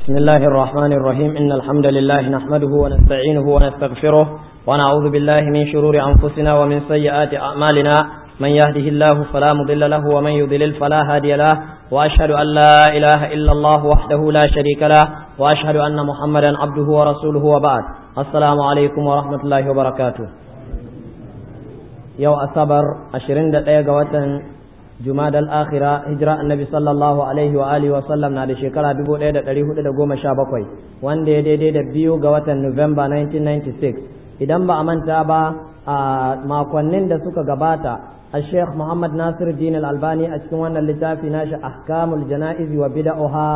بسم الله الرحمن الرحيم إن الحمد لله نحمده ونستعينه ونستغفره ونعوذ بالله من شرور أنفسنا ومن سيئات أعمالنا من يهده الله فلا مضل له ومن يضلل فلا هادي له وأشهد أن لا إله إلا الله وحده لا شريك له وأشهد أن محمدا عبده ورسوله وبعد السلام عليكم ورحمة الله وبركاته يو أصبر أشرين دقيقة jumada al-akhira hijira annabi sallallahu alaihi wa alihi wa sallam na da shekara 1417 wanda ya daidai da biyu ga watan November 1996 idan ba a manta ba a makonnin da suka gabata a Sheikh Muhammad Nasir Din al-Albani a cikin wannan littafi nashi ahkamul jana'iz wa bid'aha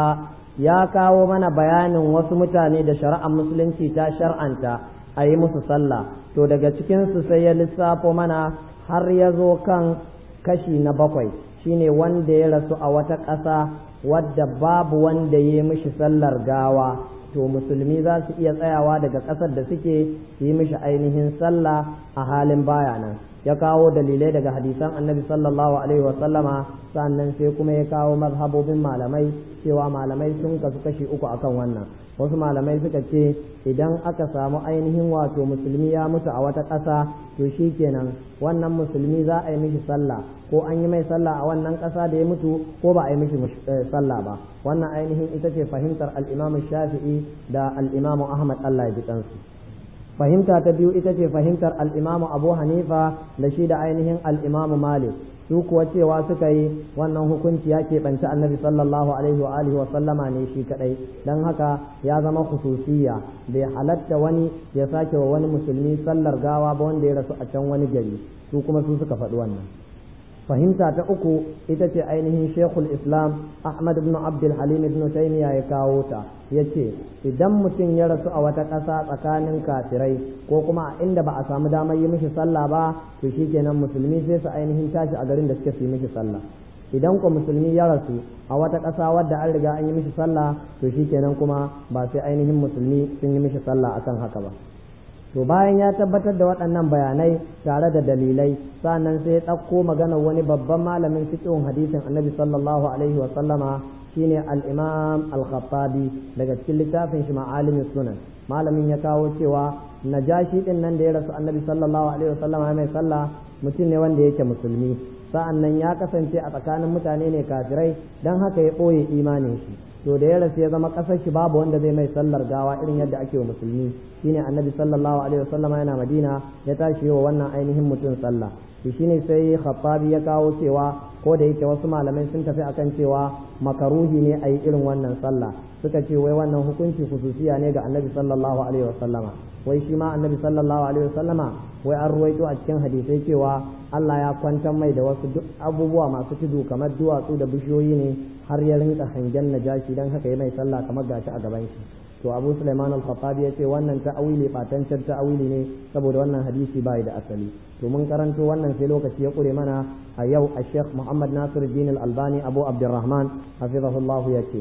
ya kawo mana bayanin wasu mutane da shari'ar musulunci ta shar'anta a yi musu sallah to daga cikin su sai ya lissafo mana har ya zo kan kashi na bakwai shine wanda ya rasu a wata ƙasa wadda babu wanda ya mishi sallar gawa to musulmi za su iya tsayawa daga ƙasar da suke yi mishi ainihin sallah a halin baya nan ya kawo dalilai daga hadisan annabi sallallahu alaihi wasallama sannan sai kuma ya kawo mazhabobin malamai cewa malamai sun kasu kashi uku akan wannan wasu malamai suka ce idan aka samu ainihin wato musulmi ya mutu a wata ƙasa to shi kenan wannan musulmi za a yi mishi sallah ko an yi mai sallah a wannan ƙasa da ya mutu ko ba a yi mishi sallah ba wannan ainihin ita ce fahimtar al'imamu shafi'i da al'imamu ahmad allah ya ji kansu fahimta ta biyu ita ce fahimtar al'imamu abu hanifa da shi da ainihin al'imamu malik su kuwa cewa suka yi wannan hukunci ya keɓanci annabi sallallahu alaihi wa alihi wa sallama ne shi kadai don haka ya zama khususiyya bai halatta wani ya sake wa wani musulmi sallar gawa ba wanda ya rasu a can wani gari su kuma su suka faɗi wannan fahimta ta uku ita ce ainihin shekul islam ahmad ibn abdul halim ibn taymiya ya kawo ta ya ce idan mutum ya rasu a wata ƙasa tsakanin kafirai ko kuma a inda ba a samu damar yi mishi sallah ba to shikenan musulmi sai su ainihin tashi a garin da suke su yi mishi sallah idan ko musulmi ya rasu a wata ƙasa wadda an riga an yi mishi sallah to shikenan kuma ba sai ainihin musulmi sun yi mishi sallah akan haka ba to bayan ya tabbatar da waɗannan bayanai tare da dalilai sannan sai ya ɗauko maganar wani babban malamin fiqhun hadisin annabi sallallahu alaihi wa sallama shine al-imam al-khattabi daga cikin littafin shi ma'alimin sunan malamin ya kawo cewa najashi din nan da ya rasu annabi sallallahu alaihi wa sallama mai sallah mutum ne wanda yake musulmi sa'an nan ya kasance a tsakanin mutane ne kafirai don haka ya ɓoye imanin shi to da ya rasu ya zama ƙasar shi babu wanda zai mai sallar gawa irin yadda ake wa musulmi shine annabi sallallahu alaihi wasallama yana madina ya tashi wa wannan ainihin mutum sallah to shine sai khattabi ya kawo cewa ko da yake wasu malamai sun tafi akan cewa makaruhi ne a yi irin wannan sallah suka ce wai wannan hukunci khususiya ne ga annabi sallallahu alaihi wasallama wai shi ma annabi sallallahu alaihi wasallama wai an ruwaito a cikin hadisai cewa Allah ya kwantar mai da wasu duk abubuwa masu tudu kamar duwatsu da bishiyoyi ne har ya rinka hangen najashi dan haka ya mai sallah kamar gashi a gaban shi to Abu Sulaiman al-Khattabi ya ce wannan ta'awili fatancin ta'awili ne saboda wannan hadisi bai da asali to mun karanto wannan sai lokaci ya kure mana a yau a Sheikh Muhammad Nasiruddin al-Albani Abu Abdurrahman hafizahullah ya ce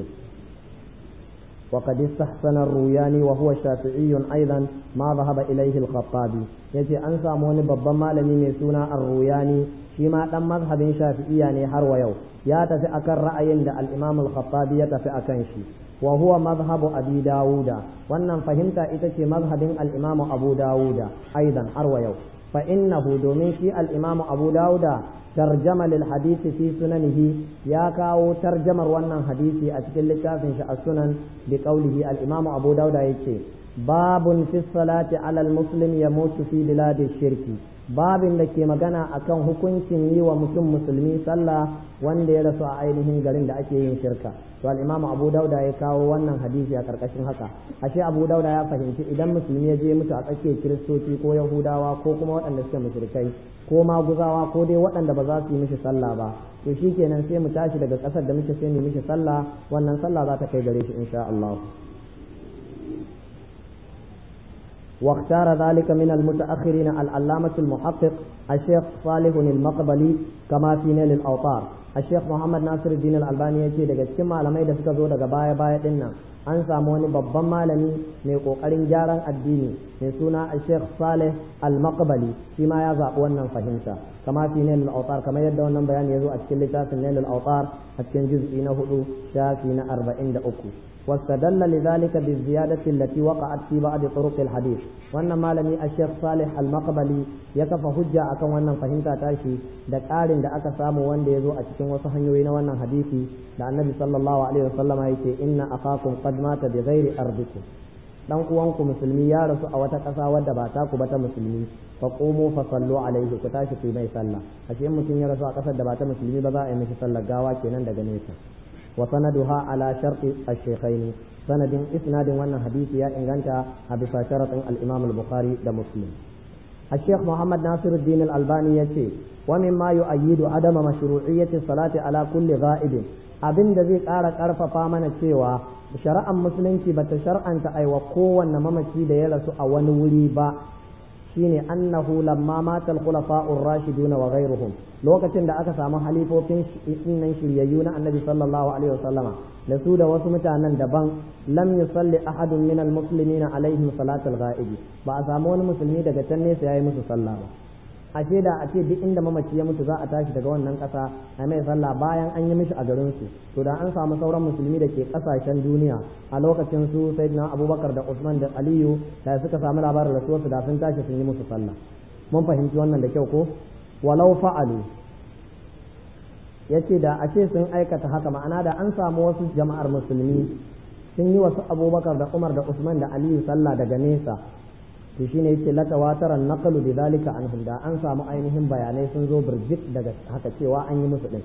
وقد استحسن الروياني وهو شافعي أيضا ما ذهب إليه الخطابي يجي أنسى موني ببا مالمي ميسونا الروياني شما دم مذهب شافعي يعني هرو يو يا تفي أكن رأي الإمام الخطابي يتفي أكن شي وهو مذهب أبي داود وأن فهمت إتشي مذهب الإمام أبو داود أيضا هرو يو فإنه دوميشي الإمام أبو داود ترجمة للحديث في سننه يا كاو ترجمة وانا حديثي أتكل كافن السنن بقوله الإمام أبو داود يتشي باب في الصلاة على المسلم يموت في بلاد الشرك باب لكي مغانا أكون hukuncin yi wa mutum musulmi sallah wanda ya rasu a ainihin garin da ake yin shirka to al-imam Abu Dauda ya kawo wannan hadisi a karkashin haka ashe Abu Dauda ya fahimci idan musulmi ya je mutu a tsakiyar kiristoci ko yahudawa ko kuma waɗanda suke mushrikai ko maguzawa ko dai waɗanda ba za su yi mishi sallah ba to shikenan sai mu tashi daga ƙasar da muke sai mu mishi sallah wannan sallah za ta kai gare shi insha Allah واختار ذلك من المتأخرين العلامة المحقق الشيخ صالح المقبلي كما في نيل الأوطار الشيخ محمد ناصر الدين الألباني يجي daga cikin malamai da suka zo daga baya baya din nan an samu wani babban malami mai kokarin gyaran addini mai suna Sheikh Saleh Al-Maqbali shi ma ya zaɓi wannan fahimta kama fi Nail al-Awtar kamar yadda wannan bayani ya zo a cikin littafin Nail al-Awtar a cikin juz'i na hudu shafi na arba'in da uku واستدل لذلك بالزيادة التي وقعت في بعض طرق الحديث وأن مالمي الشيخ صالح المقبلي يكف حجة أكون وأن فهمت تاشي دك آل دا أكا سامو وان دي يزو أتكين وصحن وأن حديثي دا النبي صلى الله عليه وسلم يتي إن أخاكم قد مات بغير أرضكم dan uwanku musulmi ya rasu a wata ƙasa wadda ba ta ku ba ta musulmi fa qumu fa sallu alaihi ku tashi ku mai sallah ashe in mutum ya rasu a ƙasar da ba ta musulmi ba za a yi mishi sallar gawa kenan daga nesa wa sanaduha ala sharti ash-shaykhain sanadin isnadin wannan hadisi ya inganta a bisa sharatin al-imam al-bukhari da muslim الشيخ محمد ناصر الدين الألباني يتي ومما يؤيد عدم مشروعية الصلاة على كل غائب abin da zai ƙara ƙarfafa mana cewa shari'ar musulunci bata shar'anta aiwa kowanne mamaci da ya rasu a wani wuri ba shine annahu lamma mata al-khulafa'ur rashidun wa ghayruhum lokacin da aka samu halifofin nan shiryayyu na annabi sallallahu alaihi wasallama da su da wasu mutanen daban lam yusalli ahadun min al-muslimin alaihim salatul ghaibi ba a samu wani musulmi daga can nesa yayi musu sallah ba ashe da a ce duk inda mamaci ya mutu za a tashi daga wannan ƙasa a mai sallah bayan an yi mishi a garin su to da an samu sauran musulmi da ke ƙasashen duniya a lokacin su sayyidina abubakar da usman da aliyu da suka samu labarin rasuwarsu da sun tashi sun yi musu sallah mun fahimci wannan da kyau ko walau fa'alu yace da a ce sun aikata haka ma'ana da an samu wasu jama'ar musulmi sun yi wasu abubakar da umar da usman da aliyu sallah daga nesa to shine yake la tawataran naqalu bidhalika anhum da an samu ainihin bayanai sun zo birjik daga haka cewa an yi musu din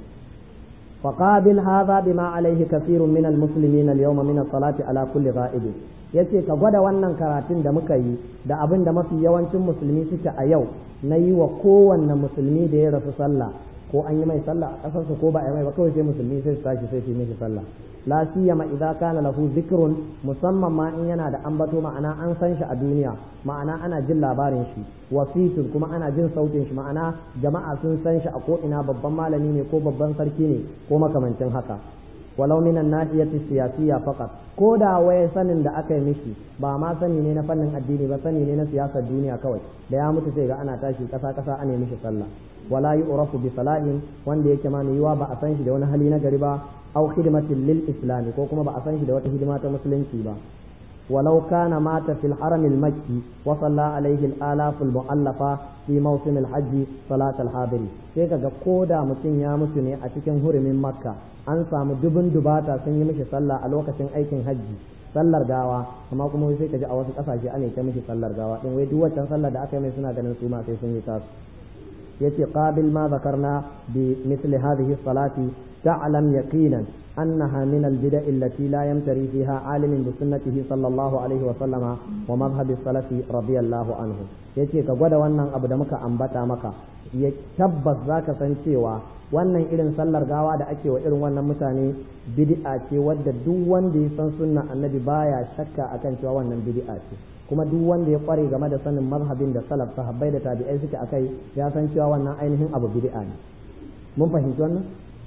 فقابل هذا بما عليه كثير من المسلمين اليوم من الصلاة على كل غائب yace ka gwada wannan karatun da muka yi da abin da mafi yawancin musulmi suke a yau na yi wa kowanne musulmi da ya rasu sallah ko an yi mai sallah a ƙasarsa ko ba a yi mai ba kawai sai musulmi sai su tashi sai su yi mishi sallah la siyama idza kana lahu zikrun musamman ma in yana da ambato ma'ana an san shi a duniya ma'ana ana jin labarin shi wasitun kuma ana jin sautin shi ma'ana jama'a sun san shi a ko ina babban malami ne ko babban sarki ne ko makamancin haka walau minan nahiyati siyasiyya faqat ko da waye sanin da aka yi mishi ba ma sani ne na fannin addini ba sani ne na siyasar duniya kawai da ya mutu sai ga ana tashi kasa kasa ana mishi sallah wala yu'rafu bi salahin wanda yake ma mai yiwa ba a san shi da wani hali na gari ba aw khidmatin lil islam ko kuma ba a san shi da wata hidima ta musulunci ba ولو كان مات في الحرم المكي وصلى عليه الآلاف المؤلفة في موسم الحج صلاة الحاضر sai kaga ko da mutum ya mutu ne a cikin hurumin makka an samu dubun dubata sun yi mishi sallah a lokacin aikin hajji sallar gawa amma kuma sai kaji a wasu kasashe ana ta mishi sallar gawa din wai duk waccan sallar da aka yi mai suna ganin su ma sai sun yi tasu yace qabil ma zakarna bi misli hadhihi salati ta'lam yaqinan أنها من البدع التي لا يمتري فيها عالم بسنته صلى الله عليه وسلم ومذهب السلف رضي الله عنه yace ka gwada wannan abu da muka ambata maka ya tabbas zaka san cewa wannan irin sallar gawa da ake wa irin wannan mutane bid'a ce wadda duk wanda ya san sunna annabi baya shakka akan cewa wannan bid'a ce kuma duk wanda ya kware game da sanin mazhabin da salaf sahabbai da tabi'ai suke akai ya san cewa wannan ainihin abu bid'a ne mun fahimci wannan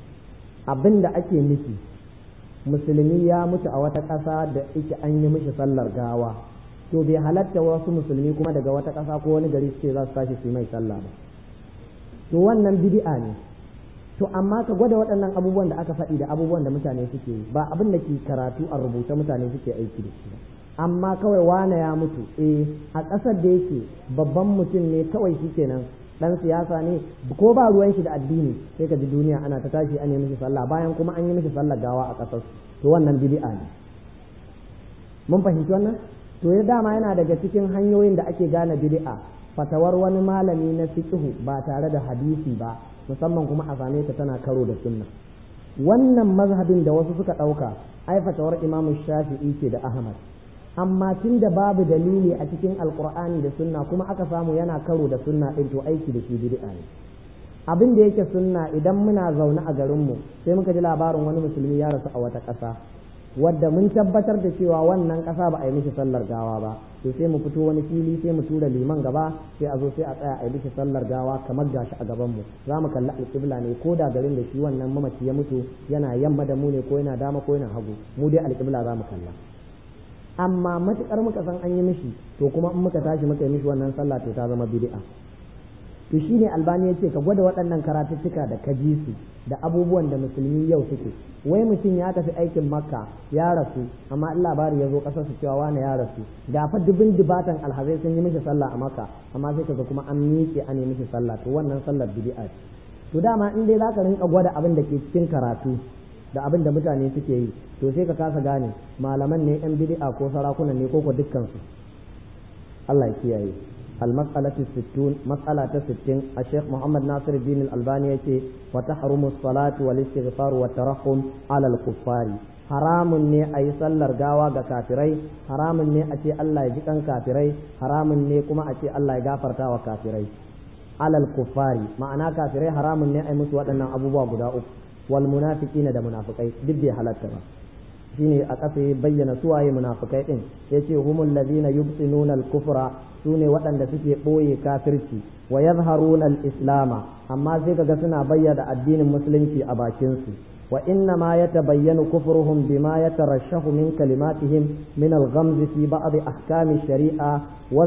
abin da ake nufi musulmi ya mutu a wata ƙasa da ike an yi mishi sallar gawa to bai halatta wasu musulmi kuma daga wata ƙasa ko wani gari ce za su tashi su mai sallah ba to wannan bid'a ne to amma ka gwada waɗannan abubuwan da aka faɗi da abubuwan da mutane suke yi ba abin da ke karatu a rubuce mutane suke aiki da shi amma kawai wane ya mutu eh a ƙasar da yake babban mutum ne kawai shi kenan dan siyasa ne ko ba ruwan shi da addini sai ka ji duniya ana ta tashi an yi mishi sallah bayan kuma an yi mishi sallah gawa a ƙasar to wannan bid'a ne mun fahimci wannan to ya dama yana daga cikin hanyoyin da ake gane bid'a fatawar wani malami na fiqhu ba tare da hadisi ba musamman kuma a same ta tana karo da sunna wannan mazhabin da wasu suka ɗauka ai fatawar imamu shafi'i ce da ahmad amma tun da babu dalili a cikin alkur'ani da sunna kuma aka samu yana karo da sunna ɗin to aiki da shi bid'a ne abin da yake sunna idan muna zaune a garinmu sai muka ji labarin wani musulmi ya rasu a wata ƙasa wadda mun tabbatar da cewa wannan ƙasa ba a yi mishi sallar gawa ba to sai mu fito wani fili sai mu tura liman gaba sai a zo sai a tsaya a yi mishi sallar gawa kamar gashi a gaban mu za mu kalli alƙibla ne ko da garin da shi wannan mamaci ya mutu yana yamma da mu ne ko yana dama ko yana hagu mu dai alƙibla za mu kalla amma matukar muka san an yi mishi to kuma in muka tashi muka yi mishi wannan sallah to ta zama bid'a to shine albani yace ka gwada waɗannan karatuttuka da ka ji su da abubuwan da musulmi yau suke wai mutum ya tafi aikin makka ya rasu amma in labari ya zo ƙasar su cewa wani ya rasu da fa dubin dubatan alhazai sun yi mishi sallah a makka amma sai kaga kuma an miƙe an yi mishi sallah to wannan sallar bid'a ce to dama in dai zaka rinka gwada abin da ke cikin karatu da abin da mutane suke yi to sai ka kasa gane malaman ne yan bid'a ko sarakunan ne ko ko dukkan su Allah ya kiyaye المسألة الستون مسألة ستين الشيخ محمد ناصر الدين الألباني يكي وتحرم الصلاة والاستغفار والترحم على الكفار haramun ne a yi sallar gawa ga kafirai haramun ne a ce Allah ya ji kan kafirai haramun ne kuma a ce Allah ya gafarta wa kafirai alal kuffari ma'ana kafirai haramun ne a yi musu waɗannan abubuwa guda uku wal munafiqina da munafikai duk bai halatta ba shine a ƙasa ya bayyana suwaye munafikai din yace humul ladina yubtinuna al-kufra sune waɗanda suke ɓoye kafirci wa yadhharuna al-islama amma sai kaga suna bayyana addinin musulunci a bakin su wa inna ma yatabayyanu kufruhum bima yatarashahu min kalimatihim min al-ghamz fi ba'd ahkam sharia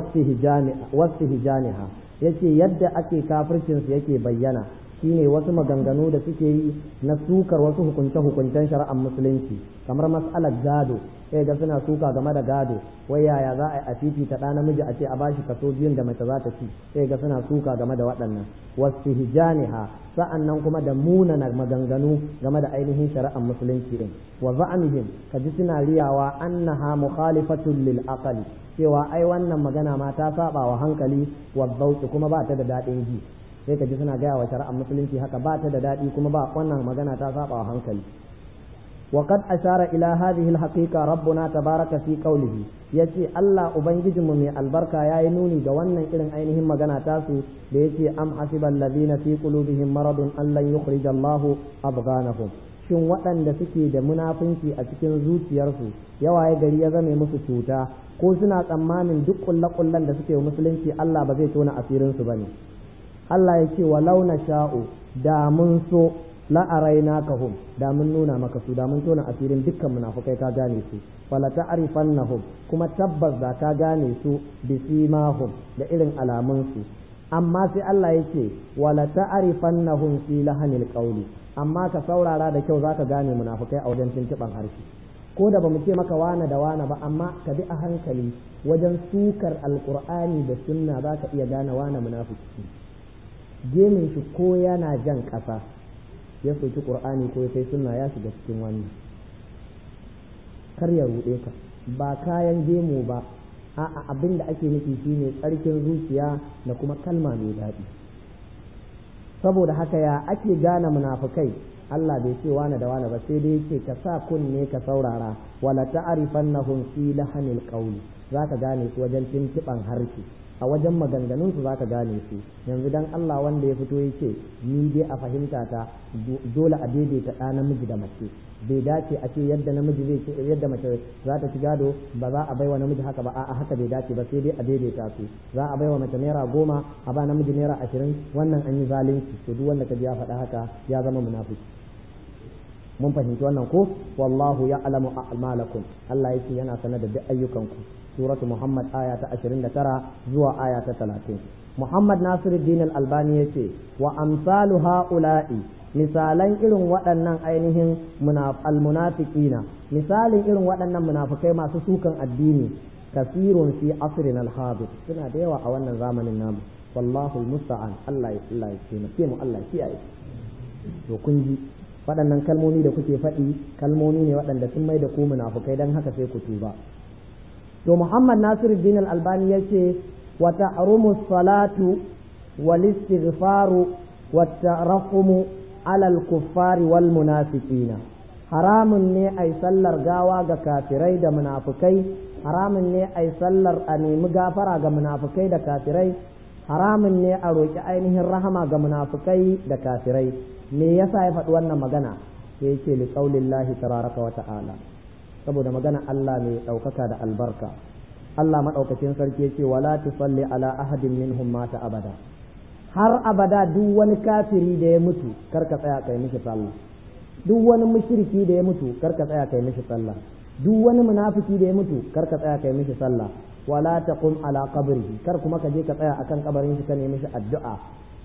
wastihjaniha yace yadda ake kafircin su yake bayyana shine wasu maganganu da suke yi na sukar wasu hukunce-hukuncen shari'ar musulunci kamar mas'alar gado sai ga suna suka game da gado wai yaya za a yi a fifita ɗa namiji a ce a bashi kaso biyun da mace za ta ci sai ga suna suka game da waɗannan wasu hijaniha sa'an nan kuma da munana maganganu game da ainihin shari'ar musulunci din wa za'amihim ka ji suna riyawa annaha mukhalifatun lil aqli cewa ai wannan magana ma ta saba wa hankali wa zauki kuma ba ta da daɗin ji sai ka ji suna gaya wa shari'ar musulunci haka ba ta da daɗi kuma ba wannan magana ta saba wa hankali وقد أشار إلى هذه الحقيقة ربنا تبارك في قوله yace Allah ubangijinmu mai albarka ya yi nuni ga wannan irin ainihin magana tasu da yace am hasibal ladina fi qulubihim maradun an lan yukhrijallahu abghanahum shin waɗanda suke da munafunci a cikin zuciyarsu yawa ya gari ya zame musu cuta ko suna tsammanin duk kullakullan da suke musulunci Allah ba zai tona asirinsu bane Allah ya ce walau na sha'u da mun so la'araina kahum da mun nuna maka su da mun tona asirin dukkan munafukai ka gane su wala ta'rifannahum kuma tabbas da ka gane su bisimahum da irin alamun su amma sai Allah yake wala ta'rifannahum fi lahanil qawli amma ka saurara da kyau zaka gane munafukai a wajen tuntuban harshe ko da bamu ce maka wana da wana ba amma ka bi a hankali wajen sukar alqur'ani da sunna zaka iya gane wana munafiki gemin shi ko yana jan ƙasa ya soki qur'ani ko ya kai sunna ya shiga cikin wannan kar ya ruɗe ka ba kayan gemu ba a'a abin da ake nufi shine tsarkin zuciya da kuma kalma mai daɗi saboda haka ya ake gane munafukai Allah bai ce wani da wani ba sai dai yake ka sa kunne ka saurara wala ta'rifannahum fi lahanil qawli zaka gane su wajen tintiban harshe a wajen maganganun su zaka gane su yanzu dan Allah wanda ya fito yake ni dai a fahimta ta dole a daidaita ɗa namiji da mace bai dace a ce yadda namiji zai ce yadda mace za ta ci gado ba za a baiwa namiji haka ba a'a haka bai dace ba sai dai a daidaita su za a baiwa mace naira goma a ba namiji naira ashirin wannan an yi zalunci to duk wanda ka ji ya faɗa haka ya zama munafiki mun fahimci wannan ko wallahu ya'lamu a'malakum Allah yake yana sanar da duk ayyukanku suratu Muhammad aya ta 29 zuwa aya ta 30 Muhammad Nasiruddin Al-Albani yace wa amsalu ha'ula'i misalan irin waɗannan ainihin almunafiqina misalin irin waɗannan munafikai masu sukan addini kasirun fi asrin al-hadir suna da yawa a wannan zamanin namu wallahu musta'an Allah ya Allah ya taimake mu Allah ya kiyaye to kun ji waɗannan kalmomi da kuke faɗi kalmomi ne waɗanda sun mai da ku munafukai dan haka sai ku tuba to Muhammad Nasiruddin Al-Albani yace wa ta'rumu salatu wal istighfaru wat tarahumu alal kuffari wal munafiqina haramun ne ai sallar gawa ga kafirai da munafukai haramun ne ai sallar a nemi gafara ga munafukai da kafirai haramun ne a roƙi ainihin rahama ga munafukai da kafirai me yasa ya faɗi wannan magana sai yake li qaulillahi tabaraka wa ta'ala saboda magana Allah mai ɗaukaka da albarka Allah maɗaukacin sarki yake wala tusalli ala ahadin minhum mata abada har abada duk wani kafiri da ya mutu kar ka tsaya kai mishi sallah duk wani mushriki da ya mutu kar ka tsaya kai mishi sallah duk wani munafiki da ya mutu kar ka tsaya kai mishi sallah wala taqum ala qabrihi kar kuma ka je ka tsaya akan kabarin shi ka nemi mishi addu'a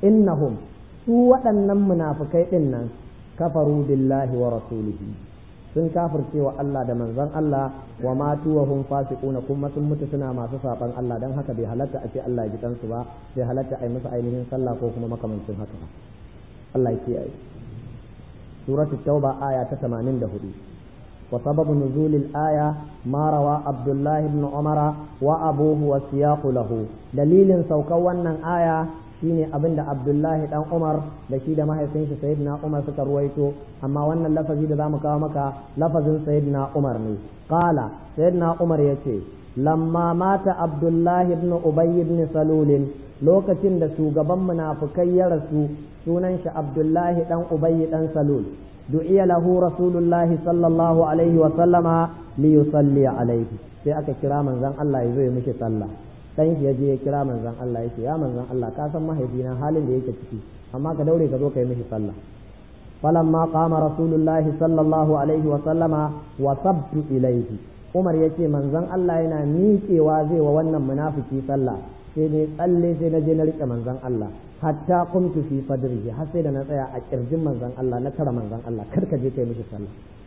innahum su waɗannan munafikai ɗin nan kafaru billahi wa rasulihi sun kafirce wa Allah da manzon Allah wa matu wa hum fasiquna kuma sun mutu suna masu saban Allah dan haka bai halatta a ce Allah ya ji kansu ba bai halatta a yi musu ainihin sallah ko kuma makamancin haka ba Allah ya kiyaye suratul tauba aya ta 84 وسبب نزول الآية ما روى عبد الله بن عمر وأبوه والسياق له دليل سوكونا آية shine abin da Abdullahi dan Umar da shi da mahaifin shi Sayyidina Umar suka ruwaito amma wannan lafazi da zamu kawo maka lafazin Sayyidina Umar ne qala Sayyidina Umar yace lamma mata Abdullahi ibn Ubay ibn Salul lokacin da shugaban munafikai ya rasu sunan shi Abdullahi dan Ubay dan Salul du'iya lahu rasulullahi sallallahu alaihi wa sallama li yusalli alaihi sai aka kira manzon Allah ya zo ya mishi sallah dan shi yaje ya kira manzon Allah yake ya manzon Allah ka san mahaifina halin da yake ciki amma ka daure ka zo ka yi mishi sallah falamma qama rasulullahi sallallahu alaihi wa sallama wa sabtu ilaihi Umar yace manzon Allah yana miƙewa zai wa wannan munafiki sallah sai ne tsalle sai na je na rike manzon Allah hatta kumtu fi fadrihi har sai da na tsaya a kirjin manzon Allah na tara manzon Allah kar ka je kai mishi sallah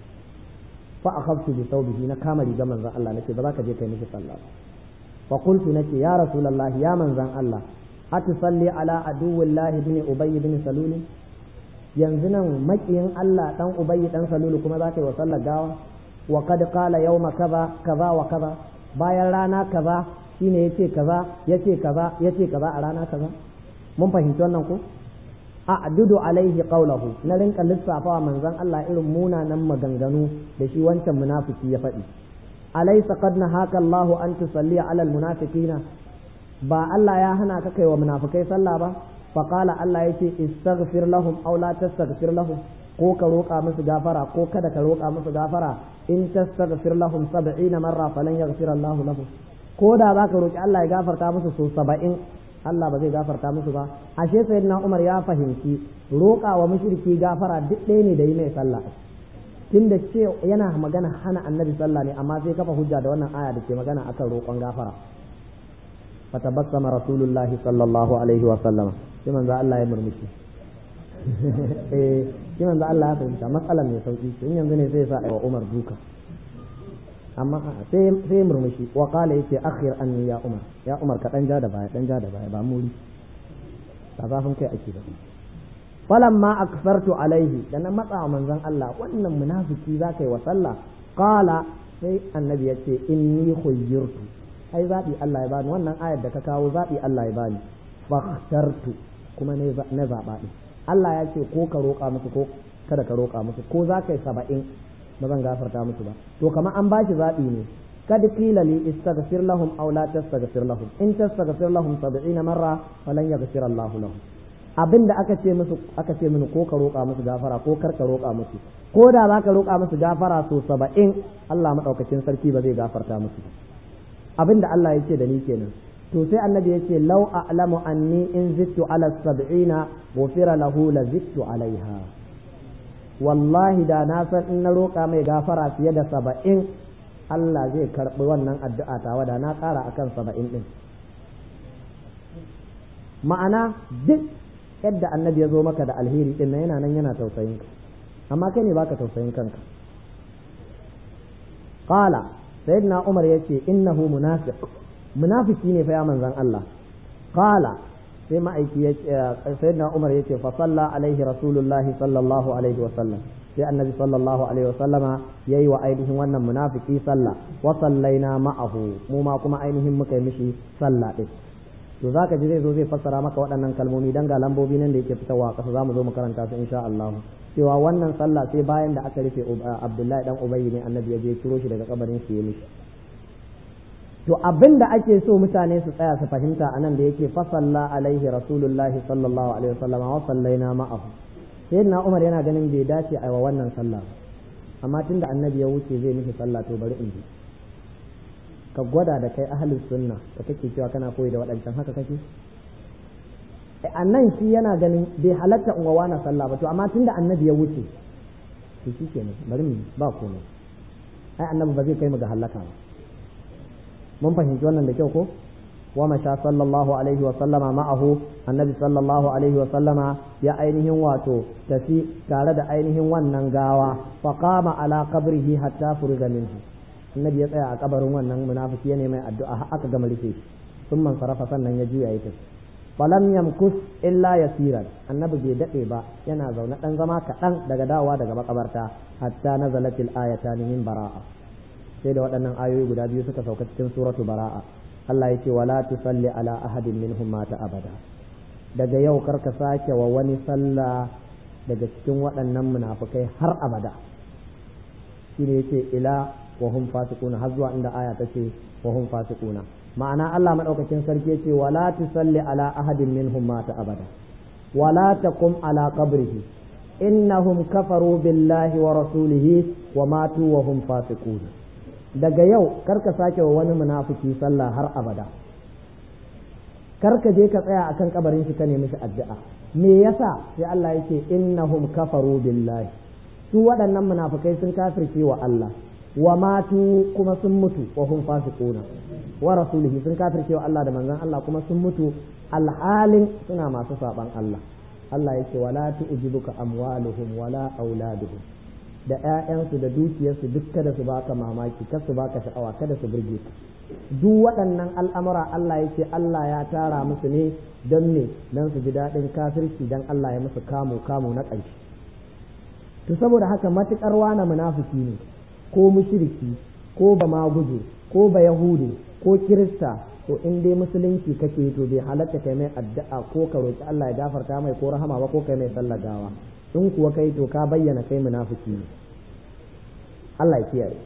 fa akhaftu bi thawbihi na kama riga manzon Allah nace ba za ka je kai mishi sallah ba fa qultu nace ya rasulullah ya manzon Allah atusalli ala aduwillahi ibn ubay ibn salul yanzu nan makiyin Allah dan ubay dan salul kuma za ka yi wa sallar gawa wa kad qala yawma kaza kaza wa kaza bayan rana kaza shine yace kaza yace kaza yace kaza a rana kaza mun fahimci wannan ko a'dudu alaihi qawlahu na rinka lissafawa manzon Allah irin munanan maganganu da shi wancan munafiki ya faɗi alaysa qad nahaka Allahu an tusalli ala almunafiqina ba Allah ya hana ka kai wa munafikai sallah ba fa qala Allah yace istaghfir lahum aw la tastaghfir lahum ko ka roƙa musu gafara ko kada ka roƙa musu gafara in tastaghfir lahum 70 marra falan yaghfir Allahu lahum ko da zaka roƙi Allah ya gafarta musu so 70 Allah ba zai gafarta musu ba ashe sayyidina Umar ya fahimci roƙa wa mushriki gafara duk ɗaya ne da yi mai sallah tunda ce yana magana hana annabi sallah ne amma sai kafa hujja da wannan aya da ke magana akan roƙon gafara fatabassama rasulullahi sallallahu alaihi wa sallama sai manzo Allah ya murmushi eh sai manzo Allah ya fahimta matsalar mai sauki in yanzu ne sai ya sa wa Umar duka amma sai sai murmushi wa qala yace akhir anni ya umar ya umar ka dan ja da baya dan ja da baya ba muri ba zafin kai ake da falamma aksartu alaihi da na matsa wa manzon Allah wannan munafiki zaka yi wa sallah qala sai annabi yace inni khuyyirtu ai zabi Allah ya bani wannan ayar da ka kawo zabi Allah ya bani fakhtartu kuma ne na zaba din Allah ya ce ko ka roƙa musu ko kada ka roƙa musu ko za ka yi saba'in ba zan gafarta musu ba to kamar an bashi zaɓi ne kad qila li istaghfir lahum aw la tastaghfir lahum in tastaghfir lahum 70 marra falan yaghfir Allah lahum abinda aka ce musu aka ce mini ko ka roƙa musu gafara ko kar ka roƙa musu ko da za ka roƙa musu gafara so 70 Allah madaukakin sarki ba zai gafarta musu abinda Allah ya ce da ni kenan to sai annabi ya ce law a'lamu anni in zittu ala 70 ghufira lahu la zittu alaiha wallahi da na san in na roƙa mai gafara fiye da saba'in Allah zai karɓi wannan addu'a tawa da na ƙara akan saba'in ɗin ma'ana duk yadda annabi ya zo maka da alheri ɗin nan yana nan yana tausayin ka amma kai ne baka tausayin kanka qala sayyidina umar yace innahu munafiq munafiki ne fa ya manzon Allah qala sai ma'aiki ya sayyidina Umar yace fa salla alaihi rasulullahi sallallahu alaihi wa sallam sai annabi sallallahu alaihi wa sallama yayi wa ainihin wannan munafiki sallah wa sallaina ma'ahu mu ma kuma ainihin muka yi mishi sallah din to zaka ji zai zo zai fassara maka waɗannan kalmomi dan ga lambobi nan da yake fitowa kasa zamu zo mu karanta su insha Allah cewa wannan sallah sai bayan da aka rufe Abdullahi dan Ubayy ne annabi ya je ciro shi daga kabarin shi ya mishi to abin da ake so mutane su tsaya su fahimta anan da yake fasalla alaihi rasulullahi sallallahu alaihi wasallam wa sallaina ma'ahu sayyidina umar yana ganin bai dace a wa wannan sallah amma tunda annabi ya wuce zai miki sallah to bari in ji ka gwada da kai ahlus sunna da kake cewa kana koyi da waɗancan haka kake a nan shi yana ganin bai halatta in wa na sallah ba to amma tunda annabi ya wuce to shi kenan bari mu ba komai ai annabi ba zai kai mu ga halaka ba mun fahimci wannan da kyau ko ومشى صلى الله عليه وسلم معه النبي صلى الله عليه وسلم يا أينهم واتو تسي تارد أينهم وننغاوا فقام على قبره حتى فرغ منه النبي يطيع قبر ونن منافق يني ما الدعاء أكا جمل ثم انصرف سنن يجي يتس falam yamkus illa yasiran annabi bai dade ba yana zaune dan zama kaɗan daga dawowa daga makabarta hatta nazalatil ayatan min bara'a sai da waɗannan ayoyi guda biyu suka sauka cikin suratu bara'a Allah ya ce wala tusalli ala ahadin minhum mata abada daga yau karka sake wa wani sallah daga cikin waɗannan munafukai har abada shine yace ila wa hum fasiquna har zuwa inda aya tace wa hum fasiquna ma'ana Allah madaukakin sarki yace wala tusalli ala ahadin minhum mata abada wala taqum ala qabrihi innahum kafaru billahi wa rasulihi wa matu wa hum fasiqun daga yau karka sake wa wani munafiki sallah har abada karka je ka tsaya akan kabarin shi ka nemi shi addu'a me yasa sai Allah yake innahum kafaru billahi su waɗannan munafikai sun kafirce wa Allah wa matu kuma sun mutu wa hum fasiquna wa rasulihi sun kafirce wa Allah da manzon Allah kuma sun mutu alhalin suna masu saban Allah Allah yake wala tu'jibuka amwaluhum wala auladuhum da ƴaƴansu da dukiyarsu duk kada su baka mamaki kada su baka sha'awa kada su burge ka duk waɗannan al'amura Allah yake Allah ya tara musu ne don ne don su ji daɗin kafirci don Allah ya musu kamu kamu na ƙarshe to saboda haka matuƙar wana munafiki ne ko mushriki ko ba maguje ko ba yahudi ko kirista to in dai musulunci kake to bai halatta kai mai addu'a ko ka roki Allah ya gafarta mai ko rahama ba ko kai mai sallar gawa in kuwa kai to ka bayyana kai munafiki ne Allah ya kiyaye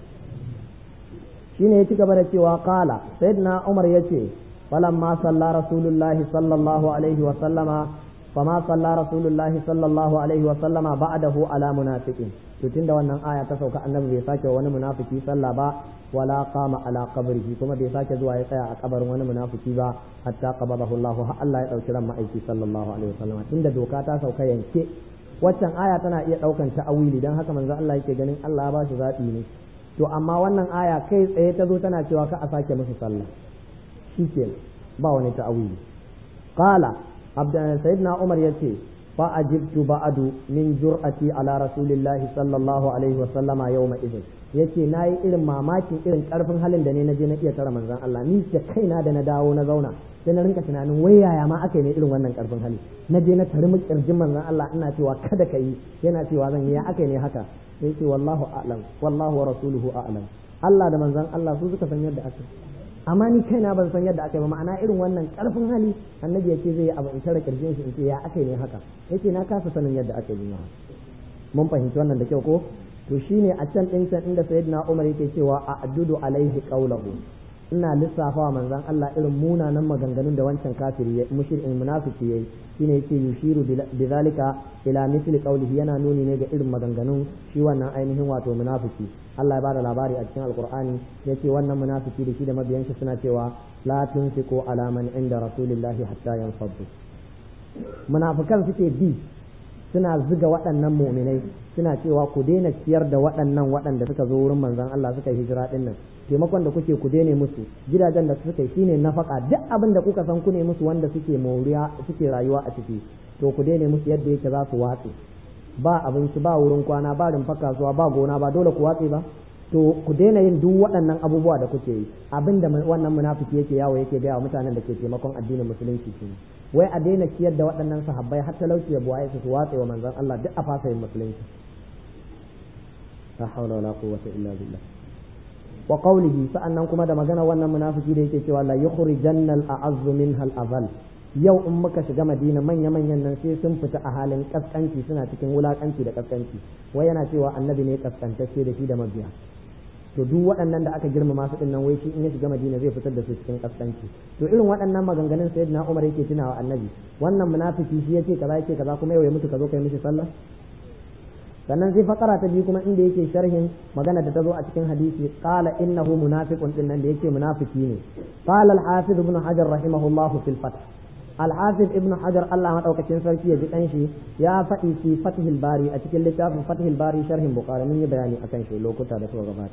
shine ya ci gaba da cewa qala sayyidina Umar yace falamma salla rasulullahi sallallahu alaihi wa sallama fama salla rasulullahi sallallahu alaihi wa sallama ba'dahu ala munafiqin to tunda wannan aya ta sauka annabi bai sake wani munafiki sallah ba wala qama ala qabrihi kuma bai sake zuwa ya tsaya a kabarin wani munafiki ba hatta qabadahu Allah har Allah ya dauki ran ma'aiki sallallahu alaihi wa sallama tunda doka ta sauka yanke waccan aya tana iya daukan ta'awili dan haka manzo Allah yake ganin Allah ya ba shi zabi ne to amma wannan aya kai tsaye ta zo tana cewa ka a sake musu sallah shike ba wani ta'awili qala abdan sayyidina umar yace fa ajibtu ba'du min jur'ati ala rasulillahi sallallahu alaihi wa sallama yawma idin yace nayi irin mamakin irin karfin halin da ne naje na iya tara manzon Allah ni da kaina da na dawo na zauna sai na rinka tunanin wai yaya ma aka yi ne irin wannan karfin hali na je na tari kirjin manzon Allah ina cewa kada ka yi yana cewa zan yi ya aka yi ne haka sai ce wallahu a'lam wallahu wa rasuluhu a'lam Allah da manzon Allah su suka san yadda aka amma ni kaina ban san yadda aka yi ba ma'ana irin wannan karfin hali annabi ya ce zai yi abu in tare kirjin shi in ce ya aka yi ne haka yace na kasa sanin yadda aka yi mun fahimci wannan da kyau ko to shine a can din can inda sayyidina Umar yake cewa a addudu alaihi qawluhu ina lissafa wa manzon Allah irin munanan maganganun da wancan kafiri ya mushrikin munafiki yayi shine yake yushiru bizalika ila mithli qawlihi yana nuni ne ga irin maganganun shi wannan ainihin wato munafiki Allah ya bada labari a cikin alqur'ani yace wannan munafiki da shi da mabiyan shi suna cewa la tunfiqu ala man inda rasulillahi hatta yanfaddu munafikan suke bi suna zuga waɗannan mu'minai suna cewa ku daina ciyar da waɗannan waɗanda suka zo wurin manzon Allah suka hijira din nan taimakon da kuke ku daina musu gidajen da suka yi shine nafaka duk abin da kuka san ku ne musu wanda suke moriya suke rayuwa a ciki to ku daina musu yadda yake za su watse ba abinci ba wurin kwana ba rumfa kasuwa ba gona ba dole ku watse ba to ku daina yin duk waɗannan abubuwa da kuke yi abin da wannan munafiki yake yawo yake gaya wa mutanen da ke taimakon addinin musulunci shi wai a daina ciyar da waɗannan sahabbai har talauci ya buwaye su su watse wa manzon Allah duk a fasa yin musulunci la hawla wala quwwata illa billah wa qawlihi sa'annan kuma da magana wannan munafiki da yake cewa la yukhrijanna al-a'azz minha al-azal yau in muka shiga madina manya manyan nan sai sun fita a halin kaskanci suna cikin wulakanci da kaskanci wai yana cewa annabi ne kaskantacce da shi da mabiya to duk waɗannan da aka girmama su dinnan wai shi in ya shiga madina zai fitar da su cikin kaskanci to irin waɗannan maganganun sayyidina umar yake tunawa annabi wannan munafiki shi yace kaza yake kaza kuma yau ya mutu ka zo kai mishi sallah sannan sai fakara ta biyu kuma inda yake sharhin magana da ta zo a cikin hadisi qala innahu munafiqun din nan da yake munafiki ne qala al-hafiz ibn hajar rahimahullahu fil fath al-hafiz ibn hajar Allah madaukakin sarki ya ji dan shi ya faɗi fi fathil bari a cikin littafin fathil bari sharhin bukhari mun yi bayani akan shi lokuta da suka gabata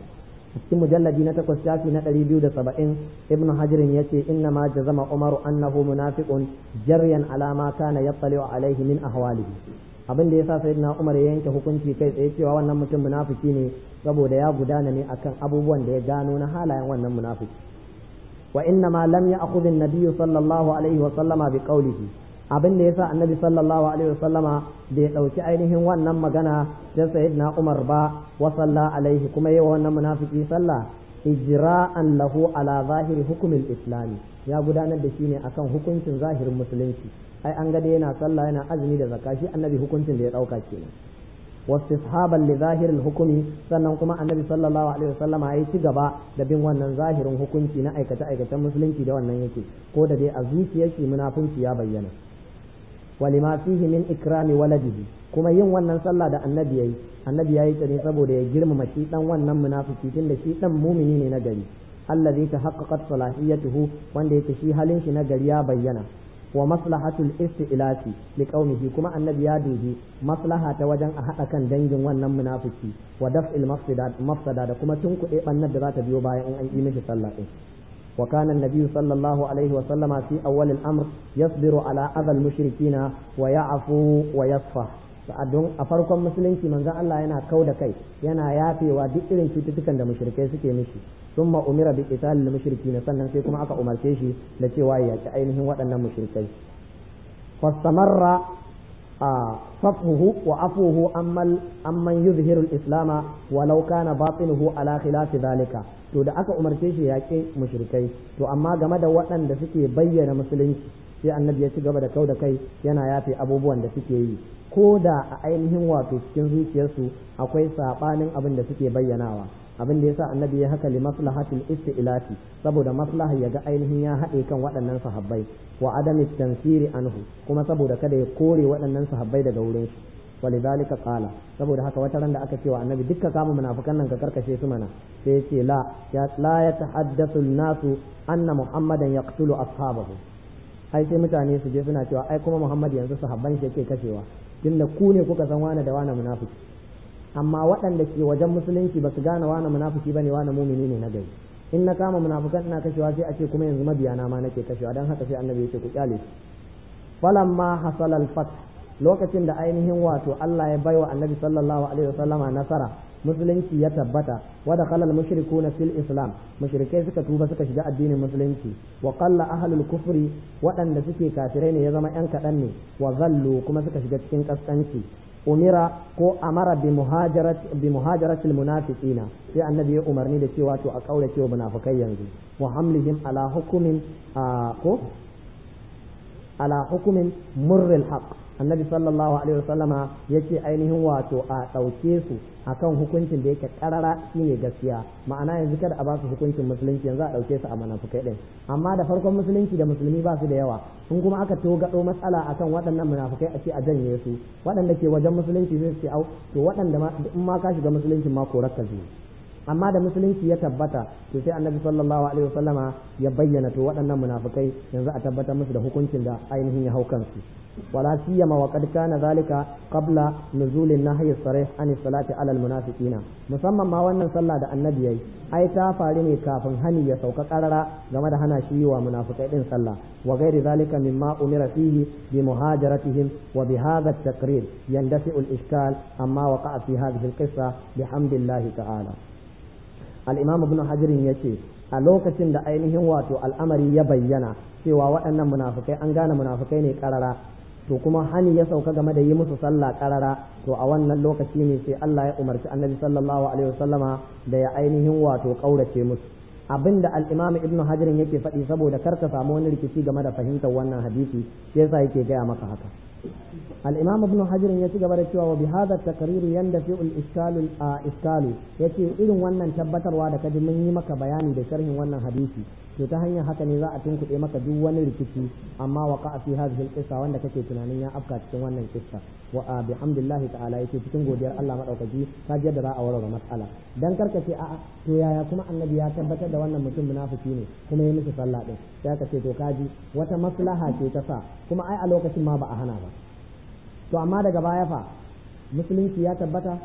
cikin mujalladi na takwas shafi na ɗari biyu da saba'in ibnu hajirin ya ce inna ma jazama umaru annahu munafiqun jaryan alama kana yattali'u alaihi min ahwalihi abin da yasa sayyidina umar ya yanke hukunci kai tsaye cewa wannan mutum munafiki ne saboda ya gudana ne akan abubuwan da ya gano na halayen wannan munafiki wa inna ma lam ya'khudh an-nabiy sallallahu alaihi wa sallama bi qawlihi abin da yasa annabi sallallahu alaihi wa sallama bai dauki ainihin wannan magana ta sayyidina umar ba wa salla alaihi kuma yawa wannan munafiki sallah ijra'an lahu ala zahiri hukumin islami ya gudanar da shi ne akan hukuncin zahirin musulunci ai an ga yana sallah yana azumi da zakka shi annabi hukuncin da ya dauka kenan wastishaban li zahiril hukumi sannan kuma annabi sallallahu alaihi wasallam ya ci gaba da bin wannan zahirin hukunci na aikace aikacen musulunci da wannan yake ko da dai a zuciyar shi munafunci ya bayyana walima fihi min ikrami waladihi kuma yin wannan sallah da annabi yayi annabi yayi ta ne saboda ya girmama shi dan wannan munafiki tunda shi dan mumini ne na gari allazi tahaqqaqat salahiyatuhu wanda yake shi halin shi na gari ya bayyana wa maslahatul isti'lati liqaumihi kuma annabi ya dubi maslaha ta wajen a hada kan dangin wannan munafiki wa daf'il mafsada mafsada da kuma tunkuɗe bannar da za ta biyo bayan in an yi mishi sallah din wa kana annabi sallallahu alaihi wa sallama fi awwal al-amr yasbiru ala adha al-mushrikina wa ya'fu wa yasfa don a farkon musulunci manzon Allah yana kau da kai yana yafewa duk irin cututtukan da mushrikai suke mishi ثم أمر بقتال المشركين sannan sai kuma aka umarce shi da cewa ya ci ainihin waɗannan mushrikai fastamarra صفه وعفوه أمن أمن يظهر الإسلام ولو كان باطنه على خلاف ذلك to da aka umarce shi yaƙi mushrikai to amma game da waɗanda suke bayyana musulunci sai annabi ya ci gaba da kau da kai yana yafe abubuwan da suke yi ko da a ainihin wato cikin zuciyarsu akwai saɓanin abin da suke bayyanawa abin da yasa annabi ya haka li maslahatil isti'lati saboda maslaha ya ga ainihin ya haɗe kan waɗannan sahabbai wa adami tansiri anhu kuma saboda kada ya kore waɗannan sahabbai daga wurin shi walidhalika qala saboda haka wata ran da aka ce wa annabi dukka kama munafikan nan ka karkashe su mana sai ya ce la ya la yatahaddathu an-nasu anna muhammadan yaqtulu ashabahu ai sai mutane su je suna cewa ai kuma muhammad yanzu sahabban shi yake kashewa tunda ku ne kuka san wane da wane munafiki amma waɗanda ke wajen musulunci ba su gane wane munafiki bane wane mumini ne na gari in na kama munafukan ina kashewa sai a ce kuma yanzu mabiyana ma nake kashewa dan haka sai annabi ya ce ku kyale su falamma hasal al fath lokacin da ainihin wato Allah ya baiwa annabi sallallahu alaihi wasallama nasara musulunci ya tabbata wa dakhala al mushrikuna fil islam mushrikai suka tuba suka shiga addinin musulunci wa qalla ahlul kufri waɗanda suke kafirai ne ya zama yan kaɗan ne wa zallu kuma suka shiga cikin kaskanci umira ko amara bi muhajarat bi muhajaratil munafiqina sai annabi ya umarni da cewa to a kaurace wa munafikai yanzu wa hamlihim ala hukumin ko ala hukumin murril haqq annabi sallallahu alaihi wasallama yace ainihin wato a ɗauke su akan hukuncin da yake karara shine gaskiya ma'ana yanzu kada a ba su hukuncin musulunci yanzu a ɗauke su a munafukai ɗin amma da farkon musulunci da musulmi ba su da yawa in kuma aka to gaɗo matsala akan waɗannan munafukai a ce a janye su waɗanda ke wajen musulunci zai ce au to waɗanda ma in ma ka shiga musulunci ma korar ka zuwa amma da musulunci ya tabbata to sai annabi sallallahu alaihi wasallama ya bayyana to waɗannan munafukai yanzu a tabbatar musu da hukuncin da ainihin ya hau kansu ولا سيما وقد كان ذلك قبل نزول النهي الصريح عن الصلاة على المنافقين musamman ma wannan sallah da annabi yayi ai ta faru ne kafin hani ya sauka karara game da hana shi wa munafikai din sallah wa ghairi zalika mimma umira fihi bi muhajaratihim wa bi hadha at-taqrir yandafi'u al-ishkal amma waqa'a fi hadhihi al-qissa bihamdillahi ta'ala al-imam ibn hajar yace a lokacin da ainihin wato al'amari ya bayyana cewa waɗannan munafikai an gane munafikai ne karara to kuma hani ya sauka game da yi musu sallah karara to a wannan lokaci ne sai Allah ya umarci annabi sallallahu alaihi wasallama da ya ainihin wato kaurace musu abinda al-imam ibnu hajar yake faɗi saboda kar ka samu wani rikici game da fahimtar wannan hadisi sai yasa yake gaya maka haka al-imam ibnu hajar ya ci gaba da cewa wa bi hadha at-taqrir yandafi al-iskalu iskalu yace irin wannan tabbatarwa da kaji mun yi maka bayani da sharhin wannan hadisi to ta hanyar haka ne za a tunkuɗe maka duk wani rikici amma wa ka fi hadhihi al wanda kake tunanin ya afka cikin wannan kissa wa bihamdillah ta'ala yake cikin godiyar Allah madaukaki ka ji yadda za a warware mas'ala dan karka ce a'a to yaya kuma annabi ya tabbatar da wannan mutum munafiki ne kuma ya miki sallah din sai ka ce to kaji wata maslaha ce ta sa kuma ai a lokacin ma ba a hana ba to amma daga baya fa musulunci ya tabbata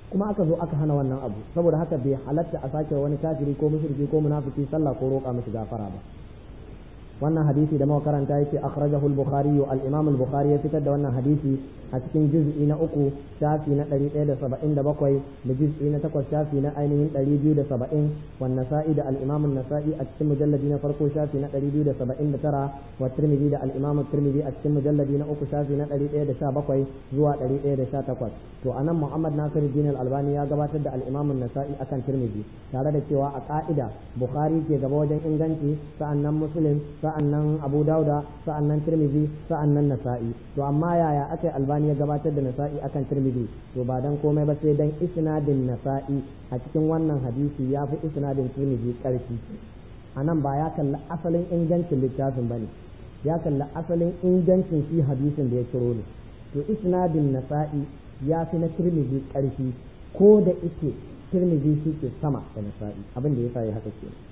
kuma aka zo aka hana wannan abu saboda haka bai halatta a sake wani kafiri ko mushriki ko munafiki sallah ko roƙa mishi gafara ba wannan hadisi da muka karanta yake akhrajahu al-bukhari al-imam al-bukhari ya fitar da wannan hadisi a cikin juz'i na uku shafi na 177 da juz'i na takwas shafi na ainihin 270 wan nasa'i da al-imam an-nasa'i a cikin mujalladi na farko shafi na 279 wa tirmidhi da al-imam tirmidhi a cikin mujalladi na uku shafi na 117 zuwa 118 to anan muhammad nasiruddin al-albani ya gabatar da al-imam an-nasa'i akan tirmidhi tare da cewa a ka'ida bukhari ke gaba wajen inganci sa'annan muslim sa'annan abu dauda sa'annan tirmidhi sa'annan nasa'i to amma yaya aka yi albani ya gabatar da nasa'i akan tirmidhi to ba dan komai ba sai dan isnadin nasa'i a cikin wannan hadisi ya fi isnadin tirmidhi karfi anan ba ya kalli asalin ingancin littafin bane ya kalli asalin ingancin shi hadisin da ya ciro ne to isnadin nasa'i ya fi na tirmidhi karfi ko da ike tirmidhi shi ke sama da nasa'i abin da yasa ya haka kenan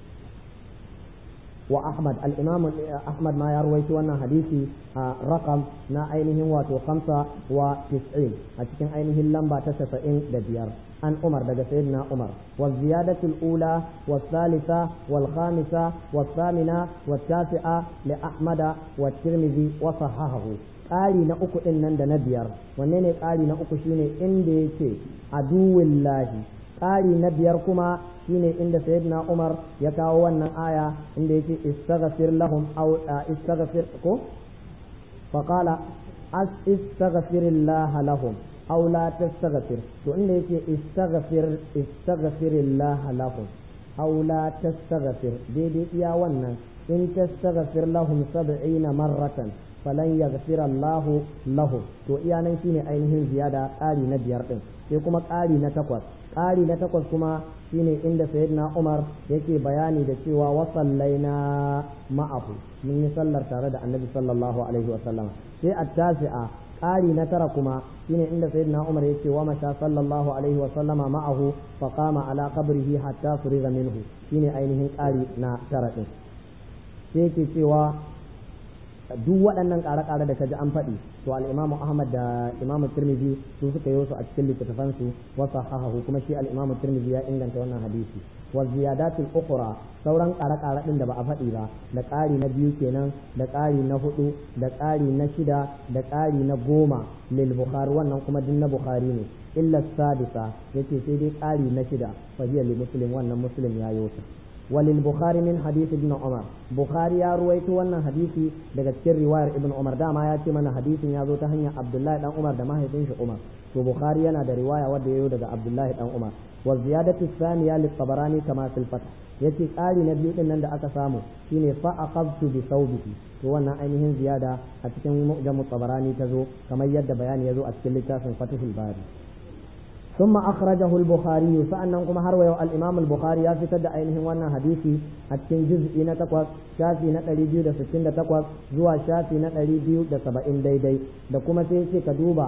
وأحمد الإمام أحمد ما يروي وانا حديثي رقم نا أينه واتو خمسة وتسعين أتكن أينه اللمبة تسعين دبيار عن عمر دقى سيدنا عمر والزيادة الأولى والثالثة والخامسة والثامنة والتاسعة لأحمد والترمذي وصححه ƙari na uku ɗin nan da na biyar wanne ne ƙari na uku shine inda yake aduwillahi ƙari na biyar kuma shine inda sayyidina Umar ya kawo wannan aya inda yake istaghfir lahum aw istaghfir ko fa qala as istaghfirullah lahum aw la tastaghfir to inda yake istaghfir istaghfirullah lahum aw la tastaghfir daidai iya wannan in tastaghfir lahum 70 marratan falan yaghfir Allah lahum to iya nan shine ainihin ziyada ƙari na biyar din sai kuma ƙari na takwas ƙari na takwas kuma shine inda sayyidina Umar yake bayani da cewa wa sallaina ma'ahu mun yi sallar tare da Annabi sallallahu alaihi wa sallam sai at-tasi'a ƙari na tara kuma shine inda sayyidina Umar yake wa masha sallallahu alaihi wa sallama ma'ahu fa qama ala qabrihi hatta furiga minhu shine ainihin ƙari na tara din sai yake cewa duk waɗannan ƙare-ƙare da kaji an faɗi to al-imamu ahmad da imamu tirmidhi su suka yi su a cikin littattafan su wa sahahahu kuma shi al-imamu tirmidhi ya inganta wannan hadisi wa ziyadatul ukhra sauran ƙare-ƙare din da ba a faɗi ba da ƙari na biyu kenan da ƙari na hudu da ƙari na shida da ƙari na goma lil bukhari wannan kuma din na bukhari ne illa sadisa yace sai dai ƙari na shida fa hiya li muslim wannan muslim ya yi وللبخاري من حديث ابن عمر بخاري يا رويت wannan hadisi daga cikin riwayar ibn Umar dama ya ce mana hadisin ya zo ta hanyar Abdullahi dan Umar da mahaifin shi Umar to Bukhari yana da riwaya wadda yayo daga Abdullahi dan Umar wa ziyadatu thaniya lit Tabarani kama fil Fath yace ƙari na biyu din nan da aka samu shine fa aqabtu bi thawbihi to wannan ainihin ziyada a cikin mu'jam Tabarani ta zo kamar yadda bayani ya zo a cikin littafin Fathul Bari ثم أخرجه البخاري فأنكم هروا الإمام البخاري يفتد أينهم وانا حديثي أتكين جزء نتقوى شافي نتالي بيو دا ستين دا تقوى زوا شافي نتالي بيو دا سبعين داي داي دا كما تيسي كدوبا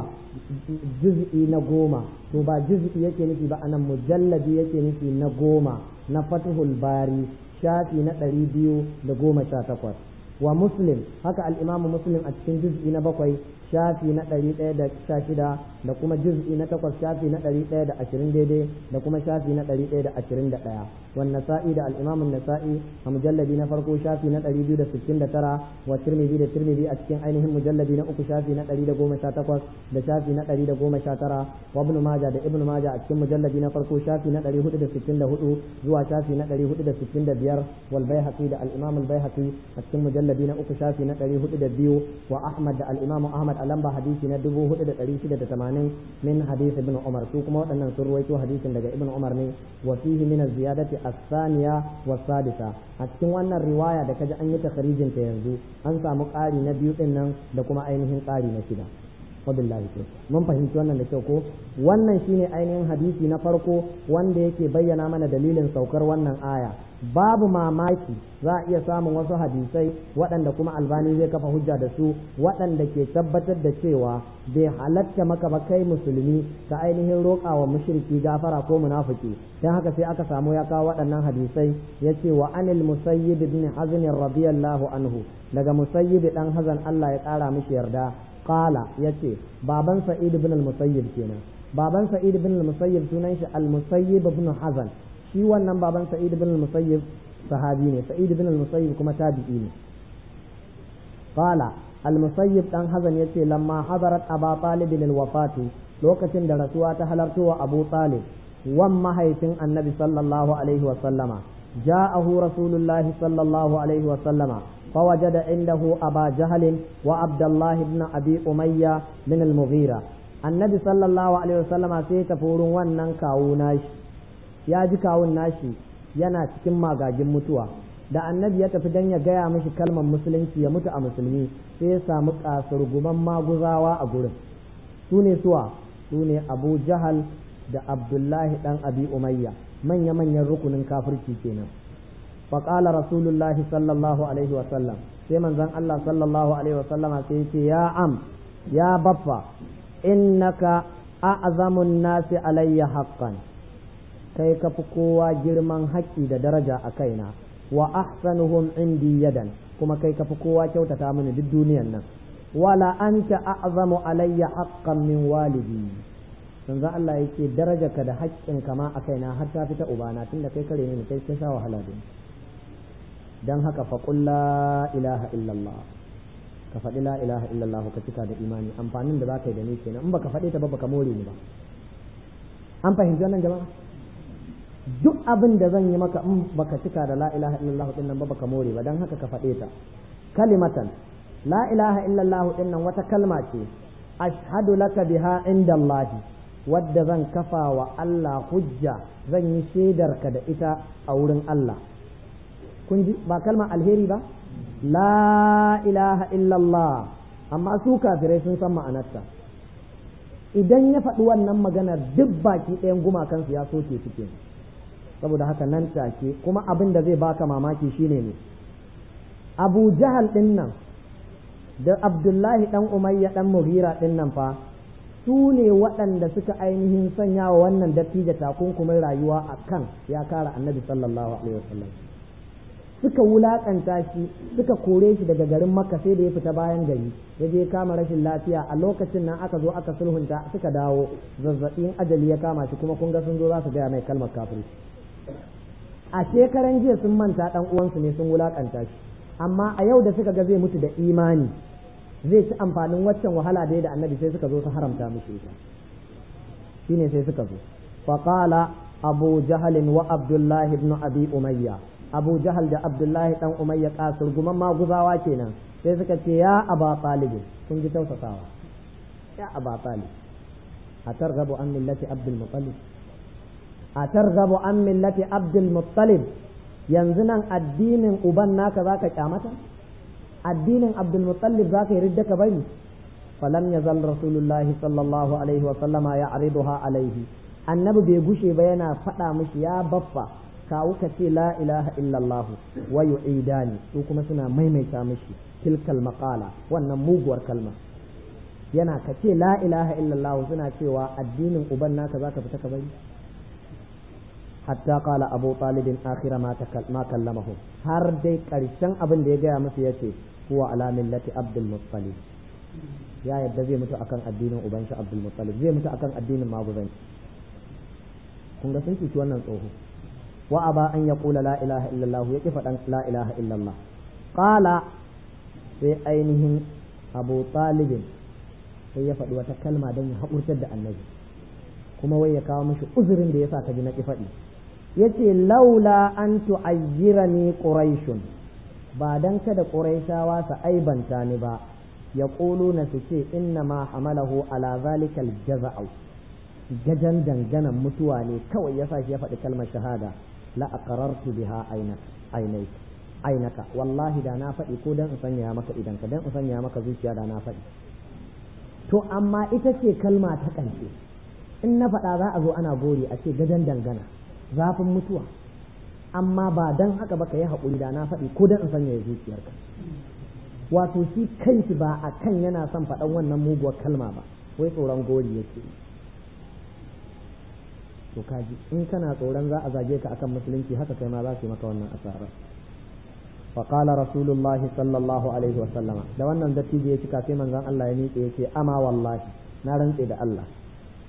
جزء نقوما توبا جزء يكي نفي بأنا مجلد يكي نفي نقوما نفتح الباري شافي نتالي بيو دا قوما شاتقوى ومسلم هكا الإمام مسلم أتكين جزء نبقوي shafi na ɗari ɗaya da sha shida da kuma juz'i na takwas shafi na ɗari ɗaya da ashirin daidai da kuma shafi na ɗari ɗaya da ashirin da ɗaya wan nasa'i da al'imamun nasa'i a mujalladi na farko shafi na ɗari biyu da sittin da tara wa tirmidhi da tirmidhi a cikin ainihin mujalladi na uku shafi na ɗari da goma sha takwas da shafi na ɗari da goma sha tara wa ibnu maja da ibnu maja a cikin mujalladi na farko shafi na ɗari hudu da sittin da hudu zuwa shafi na ɗari hudu da sittin da biyar wal baihaqi da al-imam al-baihaqi a cikin mujalladi na uku shafi na ɗari hudu da biyu wa ahmad da al-imam ahmad a lamba hadisi na dubu hudu da ɗari shida da tamanin min hadisi ibn umar su kuma waɗannan sun ruwaito hadisin daga ibn umar ne wa fihi min ziyadati as-saniya wa sadisa a cikin wannan riwaya da kaji an yi takharijin ta yanzu an samu ƙari na biyu din nan da kuma ainihin ƙari na shida wabillahi to mun fahimci wannan da kyau ko wannan shine ainihin hadisi na farko wanda yake bayyana mana dalilin saukar wannan aya babu mamaki za a iya samun wasu hadisai waɗanda kuma albani zai kafa hujja da su waɗanda ke tabbatar da cewa bai halatta maka ba kai musulmi ka ainihin roƙa wa mushriki gafara ko munafiki dan haka sai aka samu ya kawo waɗannan hadisai yace wa anil musayyib ibn hazn radiyallahu anhu daga musayyib dan hazan Allah ya ƙara mishi yarda qala yace baban sa'id ibn al-musayyib kenan baban sa'id ibn al-musayyib sunan shi al-musayyib ibn hazan shi wannan baban sa'id ibn al-musayyib sahabi ne sa'id ibn al-musayyib kuma tabi'i ne qala al-musayyib dan hazan yace lamma hadarat aba talib al-wafatu lokacin da rasuwa ta halarto wa abu talib wan mahaifin annabi sallallahu alaihi wa sallama ja'ahu rasulullahi sallallahu alaihi wa sallama فوجد عنده أبا جهل وعبد الله بن أبي أمية من المغيرة النبي صلى الله عليه وسلم سيتفور ونن كاو ناشي يا جي كاو ناشي yana cikin magagin mutuwa da annabi ya tafi dan ya gaya mishi kalmar musulunci ya mutu a musulmi sai ya samu kasurguman maguzawa a gurin su ne suwa su ne abu jahal da abdullahi dan abi umayya manya-manyan rukunin kafirci kenan فقال رسول الله صلى الله عليه وسلم sai manzon Allah sallallahu alaihi wasallama sai yace ya am ya baffa innaka a'zamun nasi alayya haqqan kai ka fi kowa girman haƙƙi da daraja a kaina wa ahsanuhum indi yadan kuma kai ka fi kowa kyautata mini duk duniyan nan wala anta a'zamu alayya haqqan min walidi manzon Allah yake darajarka da haƙƙin kama a kaina har ta fita ubana tunda kai kare ni kai ka sha wahala da ni don haka faƙun la ilaha illallah ka faɗi la ilaha illallah ka cika da imani amfanin da za ka yi da ni kenan in baka faɗi ta ba baka more ni ba an fahimci wannan jama'a duk abin da zan yi maka in baka cika da la ilaha illallah din nan ba baka more ba don haka ka faɗe ta kalimatan la ilaha illallah din nan wata kalma ce ashhadu laka biha inda Allah wadda zan kafa wa Allah hujja zan yi shaidarka da ita a wurin Allah kun ji ba kalmar alheri ba la ilaha illallah amma su kafirai sun san ma'anarta idan ya faɗi wannan maganar duk baki ɗayan gumakansu ya soke suke saboda haka nan take kuma abin da zai baka mamaki shine ne abu jahal ɗin nan da abdullahi ɗan umayya ɗan mughira ɗin nan fa su ne waɗanda suka ainihin sanya wa wannan dattijo takunkumin rayuwa a kan ya kara annabi sallallahu alaihi wasallam suka wulakanta shi suka kore shi daga garin makka sai da ya fita bayan gari ya je kama rashin lafiya a lokacin nan aka zo aka sulhunta suka dawo zazzabin ajali ya kama shi kuma kun ga sun zo za su gaya mai kalmar kafirci a shekaran jiya sun manta dan uwansu ne sun wulakanta shi amma a yau da suka ga zai mutu da imani zai ci amfanin waccan wahala da ya da annabi sai suka zo su haramta mishi ita shine sai suka zo faqala abu jahalin wa abdullahi ibn abi umayya abu jahal da abdullahi dan umayya kasir guman maguzawa kenan sai suka ce ya aba talib kun ji tausasawa ya aba talib atarghabu an millati abdul muttalib atarghabu an millati abdul muttalib yanzu nan addinin uban naka zaka kyamata addinin abdul muttalib zaka yi ridda ka bari falam yazal rasulullahi sallallahu alaihi wa sallama ya'riduha alaihi annabi bai gushe ba yana faɗa mishi ya baffa kawu ka ce la ilaha illallah wa yu'idani su kuma suna maimaita mishi tilkal maqala wannan muguwar kalma yana ka ce la ilaha illallah suna cewa addinin uban naka zaka fita ka bari hatta qala abu talib akhira ma ma kallamahu har dai karshen abin da ya gaya musu yace huwa ala millati abdul muttalib ya yadda zai mutu akan addinin uban shi abdul muttalib zai mutu akan addinin maguzanci kun ga sun cuci wannan tsoho wa aba an ya kula la ilaha illallah ya kifa dan la ilaha illallah qala sai ainihin abu talibin sai ya faɗi wata kalma don ya haƙurtar da annabi kuma wai ya kawo mishi uzurin da yasa ka ji na ki faɗi yace laula an tu'ayyirani quraishun ba dan kada quraishawa su aibanta ni ba yaquluna su ce inna ma hamalahu ala zalikal jaza'u gajan danganan mutuwa ne kawai yasa shi ya faɗi kalmar shahada la aqarartu biha ainai ainaka wallahi da na faɗi ko dan in sanya maka idan ka dan in sanya maka zuciya da na faɗi to amma ita ce kalma ta ƙarshe in na faɗa za a zo ana gori a ce gajan dangana zafin mutuwa amma ba dan haka ba ka yi haƙuri da na faɗi ko dan in sanya zuciyarka wato shi kanshi ba a kan yana son faɗan wannan muguwar kalma ba wai tsoron gori yake yi to kaji in kana tsoron za a zage ka akan musulunci haka kai ma za su yi maka wannan asara فقال رسول الله صلى الله عليه وسلم da wannan dattijo ya cika sai manzon Allah ya miƙe yace ama wallahi na rantse da Allah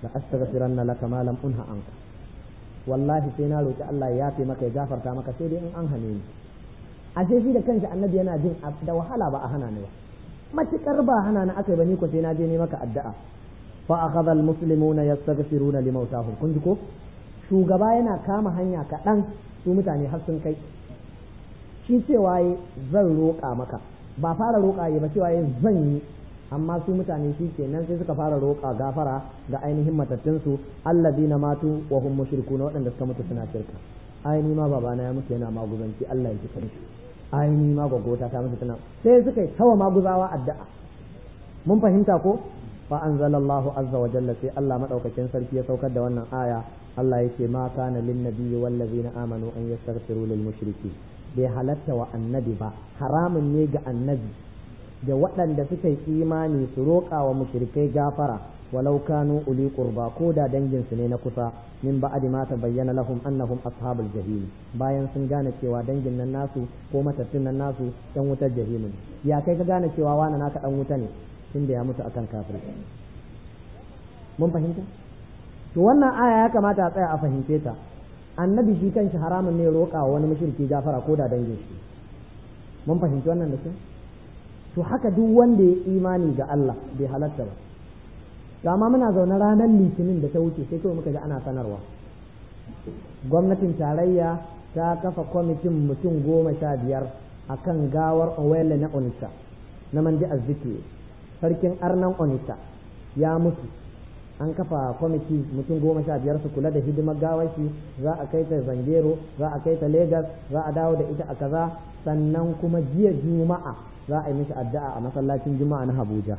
la astaghfiranna laka ma lam unha anka wallahi sai na roki Allah ya yafe maka ya gafarta maka sai dai in an hane ni ashe shi da kanshi annabi yana jin da wahala ba a hana ni ba matukar ba hana ni akai ba ni ko sai na je ne maka addu'a fa akhadha almuslimuna yastaghfiruna limautahum kun ji ko shugaba yana kama hanya kaɗan su mutane har sun kai shi cewa zan roƙa maka ba fara roƙa ba cewa zan yi amma su mutane shi ke nan sai suka fara roƙa gafara ga ainihin matattunsu alladina matu wa hum mushrikuna waɗanda suka mutu suna shirka aini ma babana ya mutu yana maguzanci Allah ya ji kanshi aini ma gwagwata ta mutu tana sai suka yi tawa maguzawa addu'a mun fahimta ko fa anzalallahu azza wa jalla sai Allah madaukakin sarki ya saukar da wannan aya Allah yake ma kana lin nabiyyi wal ladina amanu an yastaghfiru lil mushriki bai halatta wa annabi ba haramun ne ga annabi da waɗanda suka yi imani su roƙa wa mushrikai gafara walau kanu uli qurba ko da dangin su ne na kusa min ba'di ma bayyana lahum annahum ashabul jahim bayan sun gane cewa dangin nan nasu ko matattun nan nasu yan wutar jahim ya kai ka gane cewa wani naka dan wuta ne tunda ya mutu akan kafir mun fahimta to wannan aya ya kamata a tsaya a fahimce ta annabi shi kanshi haramun ne roƙa wa wani mushriki gafara ko da dangin shi mun fahimci wannan da kyau to haka duk wanda ya imani ga Allah bai halatta ba to amma muna zaune ranar litinin da ta wuce sai kawai muka ji ana sanarwa gwamnatin tarayya ta kafa kwamitin mutum goma sha biyar a kan gawar owele na onitsha na mandi azziki sarkin arnan onitsha ya mutu an kafa kwamiti mutum goma sha biyar su kula da hidimar gawar shi za a kai ta zangero za a kai ta Legas za a dawo da ita a kaza sannan kuma jiya juma'a za a yi mishi addu'a a masallacin juma'a na Abuja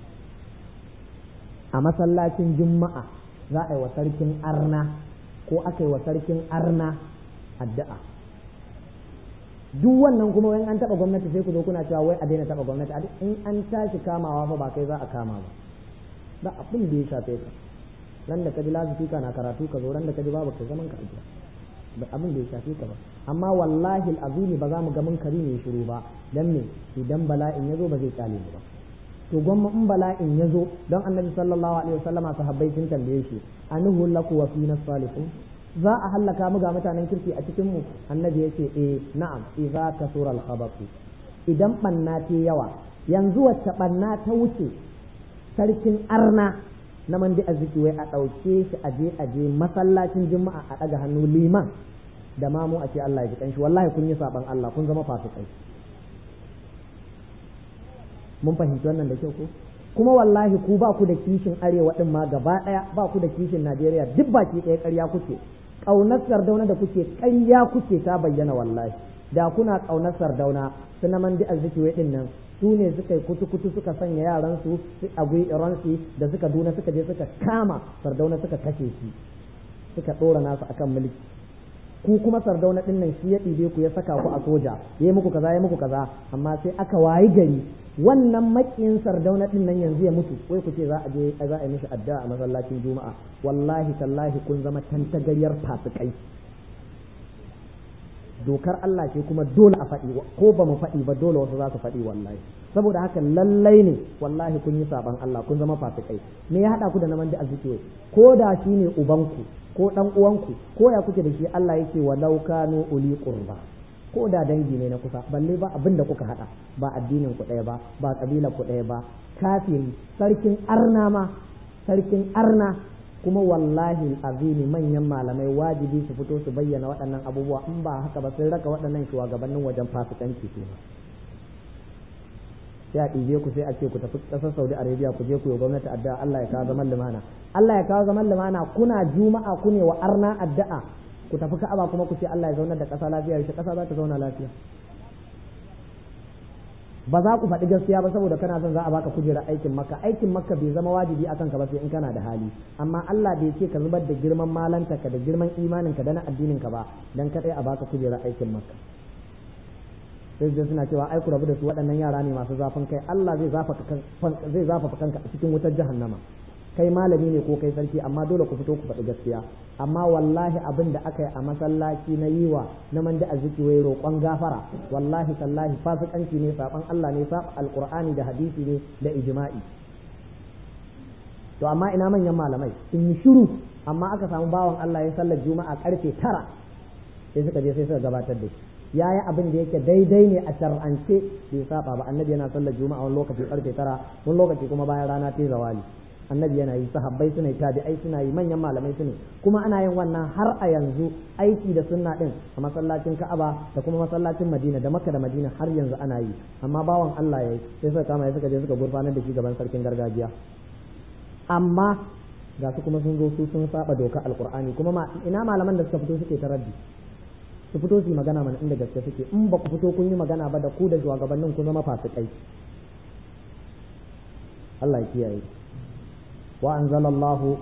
a masallacin juma'a za a yi wa sarkin arna ko aka yi wa sarkin arna addu'a duk wannan kuma wani an taɓa gwamnati sai ku zo kuna cewa wai a daina taɓa gwamnati in an tashi kamawa fa ba kai za a kama ba ba abin da ya shafe ka nan da ka ji lazifika na karatu ka zo ran da ka ji babu ka zaman ka ajiya ba abin da ya shafe ka ba amma wallahi azumi ba za mu ga munkari ne shiru ba dan me idan bala'in ya zo ba zai kyale mu ba to gwamma in bala'in ya zo don annabi sallallahu alaihi wasallama sahabbai sun tambaye shi anuhu laku wa fina salihun za a hallaka mu ga mutanen kirki a cikin mu annabi yace eh na'am idza kasura al-khabathu idan banna ta yawa yanzu wacce banna ta wuce sarkin arna na mandi arziki wai a ɗauke shi a je a je masallacin juma'a a ɗaga hannu liman da mamu a ce Allah ya ji kanshi wallahi kun yi saban Allah kun zama fasikai mun fahimci wannan da kyau ko kuma wallahi ku ba ku da kishin arewa din ma gaba ɗaya ba ku da kishin Najeriya duk baki ɗaya ƙarya kuke ƙaunar sardauna da kuke ƙarya kuke ta bayyana wallahi da kuna ƙaunar sardauna su na mandi arziki wai ɗin nan su ne suka yi kutu-kutu suka sanya yaran su a iransu da suka duna suka je suka kama sardauna suka kashe shi suka ɗora nasu akan mulki ku kuma sardauna ɗin nan shi ya ɗibe ku ya saka ku a soja ya yi muku kaza ya muku kaza amma sai aka wayi gari wannan makiyin sardauna ɗin nan yanzu ya mutu wai ku ce za a je za a yi mishi addu'a a masallacin juma'a wallahi tallahi kun zama tantagaryar fasikai dokar Allah ce kuma dole a faɗi ko ba mu faɗi ba dole wasu za su faɗi wallahi saboda haka lallai ne wallahi kun yi saban Allah kun zama fasikai me ya haɗa ku da naman da azziki ko da shi ne ubanku ko ɗan uwanku ko ya kuke da shi Allah yake walau kanu uli qurba ko da dangi ne na kusa balle ba abin da kuka haɗa ba addinin ku ɗaya ba ba ƙabilar ku ɗaya ba kafiri sarkin arna ma sarkin arna kuma wallahi azimi manyan malamai wajibi su fito su bayyana waɗannan abubuwa in ba haka ba sun raka waɗannan shugabannin wajen fasikanci su sai a ɗibe ku sai a ce ku tafi ƙasar saudi arabia ku je ku yi gwamnati addu'a allah ya kawo zaman lumana allah ya kawo zaman lumana kuna juma'a ku ne wa arna addu'a ku tafi ka'aba kuma ku ce allah ya zaunar da ƙasa lafiya yaushe ƙasa za ta zauna lafiya ba za ku faɗi gaskiya ba saboda kana son za a baka kujerar aikin makka aikin makka bai zama wajibi akan ka ba sai in kana da hali amma Allah bai ce ka zubar da girman malanta ka da girman imanin ka da na addinin ka ba dan kadai a baka kujerar aikin makka sai da suna cewa ai ku rabu da su waɗannan yara ne masu zafin kai Allah zai zafa zai zafa kanka a cikin wutar jahannama kai malami ne ko kai sarki amma dole ku fito ku faɗi gaskiya amma wallahi abin da aka yi a masallaci na yiwa na manda azziki wai roƙon gafara wallahi tallahi fasikanci ne saban Allah ne saba alqur'ani da hadisi ne da ijma'i to amma ina manyan malamai sun yi shiru amma aka samu bawan Allah ya sallar juma'a karfe tara sai suka je sai suka gabatar da shi ya yi abin da yake daidai ne a shar'ance bai saba ba annabi yana sallar juma'a wani lokaci karfe tara wani lokaci kuma bayan rana ta zawali annabi yana yi sahabbai suna yi tabi'ai suna yi manyan malamai suna kuma ana yin wannan har a yanzu aiki da sunna din a masallacin Ka'aba da kuma masallacin Madina da Makka da Madina har yanzu ana yi amma bawan Allah yayi sai suka kama suka je suka gurfanar da shi gaban sarkin gargajiya amma ga su kuma sun zo su sun saba doka alqur'ani kuma ina malaman da suka fito suke taraddi su fito su yi magana mana inda gaske suke in ba ku fito kun yi magana ba da ku da shugabannin ku zama fasikai Allah ya kiyaye wa anzalallahu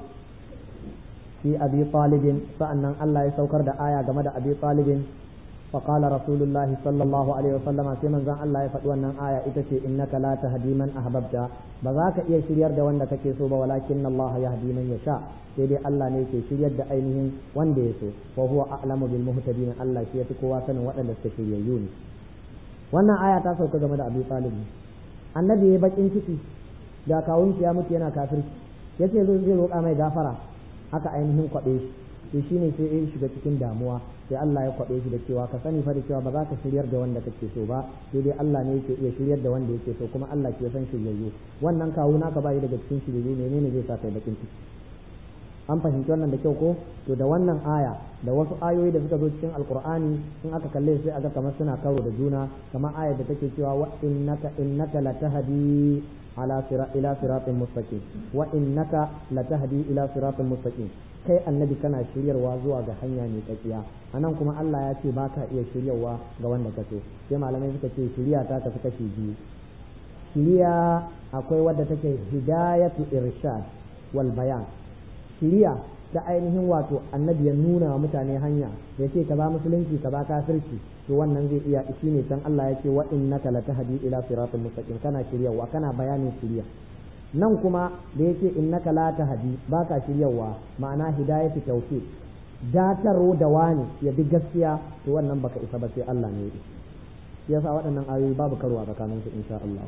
fi abi talibin sa'annan Allah ya saukar da aya game da abi talibin فقال رسول الله صلى الله عليه وسلم sai manzon Allah ya faɗi wannan aya ita ce innaka la tahdi man ahbabta ba za ka iya shiryar da wanda kake so ba walakin Allah yahdi man yasha sai dai Allah ne ke shiryar da ainihin wanda ya so wa huwa a'lamu bil muhtadin Allah shi yafi kowa sanin waɗanda suka shiryayyu ne wannan aya ta sauka game da Abi Talib annabi ya bakin ciki da kawun ya mutu yana kafirci yace zai zai roƙa mai gafara haka ainihin kwaɓe shi to shine sai ya shiga cikin damuwa sai Allah ya kwaɓe shi da cewa ka sani fa da cewa ba za ka shiryar da wanda kake so ba sai dai Allah ne yake iya shiryar da wanda yake so kuma Allah ke san shiryayyu wannan kawu naka bai daga cikin shiryayyu menene zai sa kai bakin ciki an fahimci wannan da kyau ko to da wannan aya da wasu ayoyi da suka zo cikin alqur'ani in aka kalle sai aga kamar suna karo da juna kamar ayar da take cewa wa innaka innaka latahdi ala sira ila siratin mustaqim wa innaka latahdi ila siratin mustaqim kai annabi kana shiryarwa zuwa ga hanya mai tsakiya anan kuma Allah ya ce baka iya shiryarwa ga wanda ka so sai malamai suka ce shiriya ta tafi kashi biyu shiriya akwai wadda take hidayatu irshad wal bayan shiriya ta ainihin wato annabi ya nuna wa mutane hanya ya ce ka ba musulunci ka ba kafirci to wannan zai iya shi ne can Allah ya ce wa innaka latahdi ila siratal mustaqim kana shiryarwa kana bayanin shiriya nan kuma da yake innaka la tahdi baka shiryawa ma'ana hidayatu tawfiq dataro da wani ya bi gaskiya to wannan baka isa ba sai Allah ne ya yasa waɗannan ayoyi babu karuwa tsakanin su insha Allah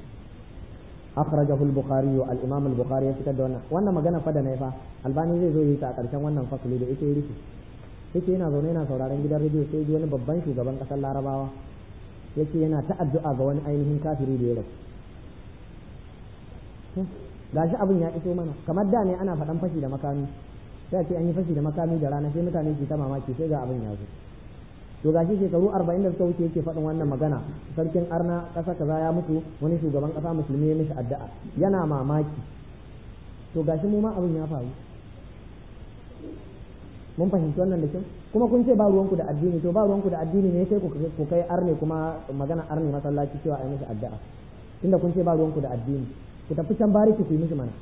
akhrajahu al-bukhari wa al-imam al-bukhari ya fitar da wannan wannan magana fa da nayi fa albani zai zo yi ta a ƙarshen wannan fasali da ita yake yake yana zaune yana sauraron gidan rediyo sai ji wani babban shugaban ƙasar larabawa yake yana ta addu'a ga wani ainihin kafiri da ya rasu gashi abin ya iso mana kamar da ne ana faɗan fashi da makami sai ce an yi fashi da makami da rana sai mutane ke ta mamaki sai ga abin ya zo to gashi shekaru arba'in da suka wuce yake faɗin wannan magana sarkin arna ƙasa kaza ya mutu wani shugaban ƙasa musulmi ya mishi addu'a yana mamaki to gashi mu ma abin ya faru mun fahimci wannan da kyau kuma kun ce ba ruwanku da addini to ba ruwanku da addini ne sai ku kai arne kuma magana arne masallaci cewa a yi mishi addu'a tunda kun ce ba ruwanku da addini ku tafi can bariki ku yi mishi mana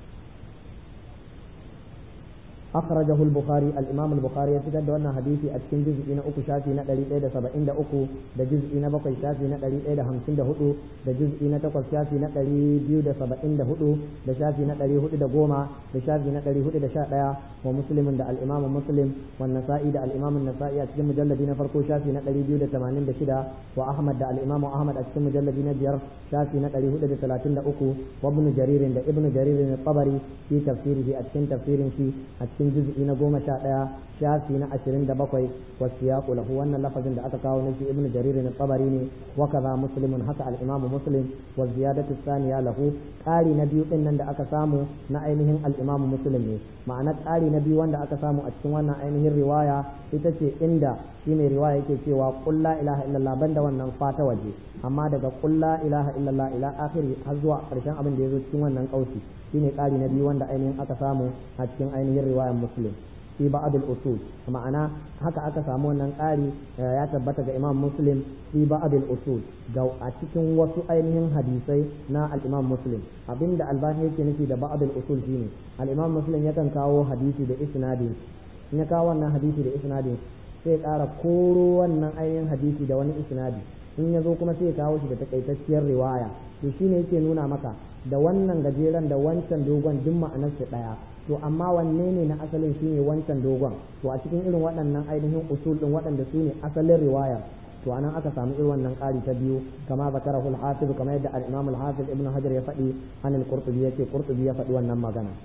أخرجه البخاري الإمام البخاري يسجد أن حديثي أتكن جزء إن أكو شافي نقلي إيدا سبعين دا أكو دا جزء إن بقي شافي نقلي إيدا همسين دا هدو دا جزء إن تقل شافي نقلي بيو دا سبعين دا هدو دا شافي نقلي هدو دا قوما دا شافي نقلي هدو دا شاء ومسلم دا الإمام مسلم والنسائي دا الإمام النسائي أتكن مجلدين فرقو شافي نقلي بيو دا تمانين دا شدا وأحمد دا الإمام أحمد أتكن مجلدين بير شافي نقلي هدو دا ثلاثين دا أكو وابن جرير دا ابن جرير الطبري في تفسيره أتكن تفسير في أتكن cikin juz'i na goma sha ɗaya shafi na ashirin da bakwai wasu ya lahu wannan lafazin da aka kawo na shi ibnu jarir na tsabari ne wa kaza muslimun haka al-imamu muslim wa ziyadatu thaniya lahu ƙari na biyu din nan da aka samu na ainihin al-imamu muslim ne ma'ana ƙari na biyu wanda aka samu a cikin wannan ainihin riwaya ita ce inda shi mai riwaya yake cewa qul la ilaha illallah banda wannan fata waje amma daga qul la ilaha illallah ila akhiri har zuwa ƙarshen abin da ya zo cikin wannan kausi shine ƙari na biyu wanda ainihin aka samu a cikin ainihin riwayar muslim fi ba'd al-usul ma'ana haka aka samu wannan ƙari ya tabbata ga imam muslim fi ba'd al-usul ga a cikin wasu ainihin hadisai na al-imam muslim abinda albani yake nufi da ba'd al-usul shine al-imam muslim yakan kawo hadisi da isnadin in ya kawo wannan hadisi da isnadin sai ƙara koro wannan ainihin hadisi da wani isnadi in ya zo kuma sai ya kawo shi da takaitacciyar riwaya to shine yake nuna maka da wannan gajeren da wancan dogon duk ma'anarsu ɗaya to amma wanne ne na asalin shine wancan dogon to a cikin irin waɗannan ainihin usul ɗin waɗanda su ne asalin riwaya to anan aka samu irin wannan ƙari ta biyu kama zakarahu al-hafiz kamar yadda al-imam al-hafiz ibn hajar ya faɗi an al-qurtubi yace qurtubi ya faɗi wannan magana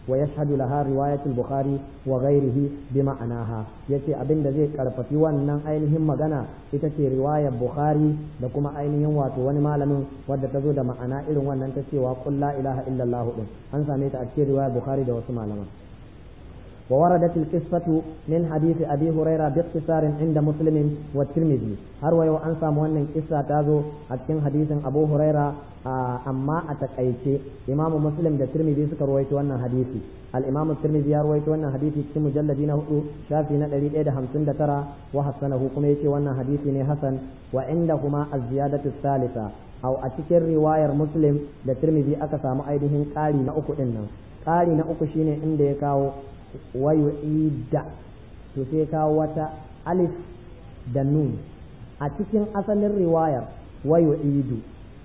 wa yashhadu laha riwayat al-bukhari wa ghayrihi bi ma'anaha yace abinda zai karfafi wannan ainihin magana ita ce riwayar bukhari da kuma ainihin wato wani malamin wadda ta zo da ma'ana irin wannan ta cewa qul la ilaha illallah din an same ta a cikin riwayar bukhari da wasu malaman ووردت القصة من حديث أبي هريرة باختصار عند مسلم والترمذي هروا يو أنسى مؤمن قصة تازو أتكن حديث أبو هريرة أما أتكأيتي إمام مسلم ده ترمذي سكر رويت وانا حديثي الإمام الترمذي رويت وانا حديثي في مجلدين هو شافي ندري إيدا همسن ترى وحسنه كميتي وانا حديثي حسن وعندهما الزيادة الثالثة أو أتكر رواية مسلم ده ترمذي أكسى مؤيدهن قالي نأكو إنا قالي نأكو شيني إندي كاو wayu'ida to sai kawo wata alif da nun a cikin asalin riwayar wayu'idu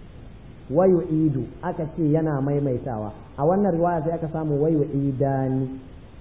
wayu'idu aka ce yana maimaitawa a wannan riwaya sai aka samu wayu'idani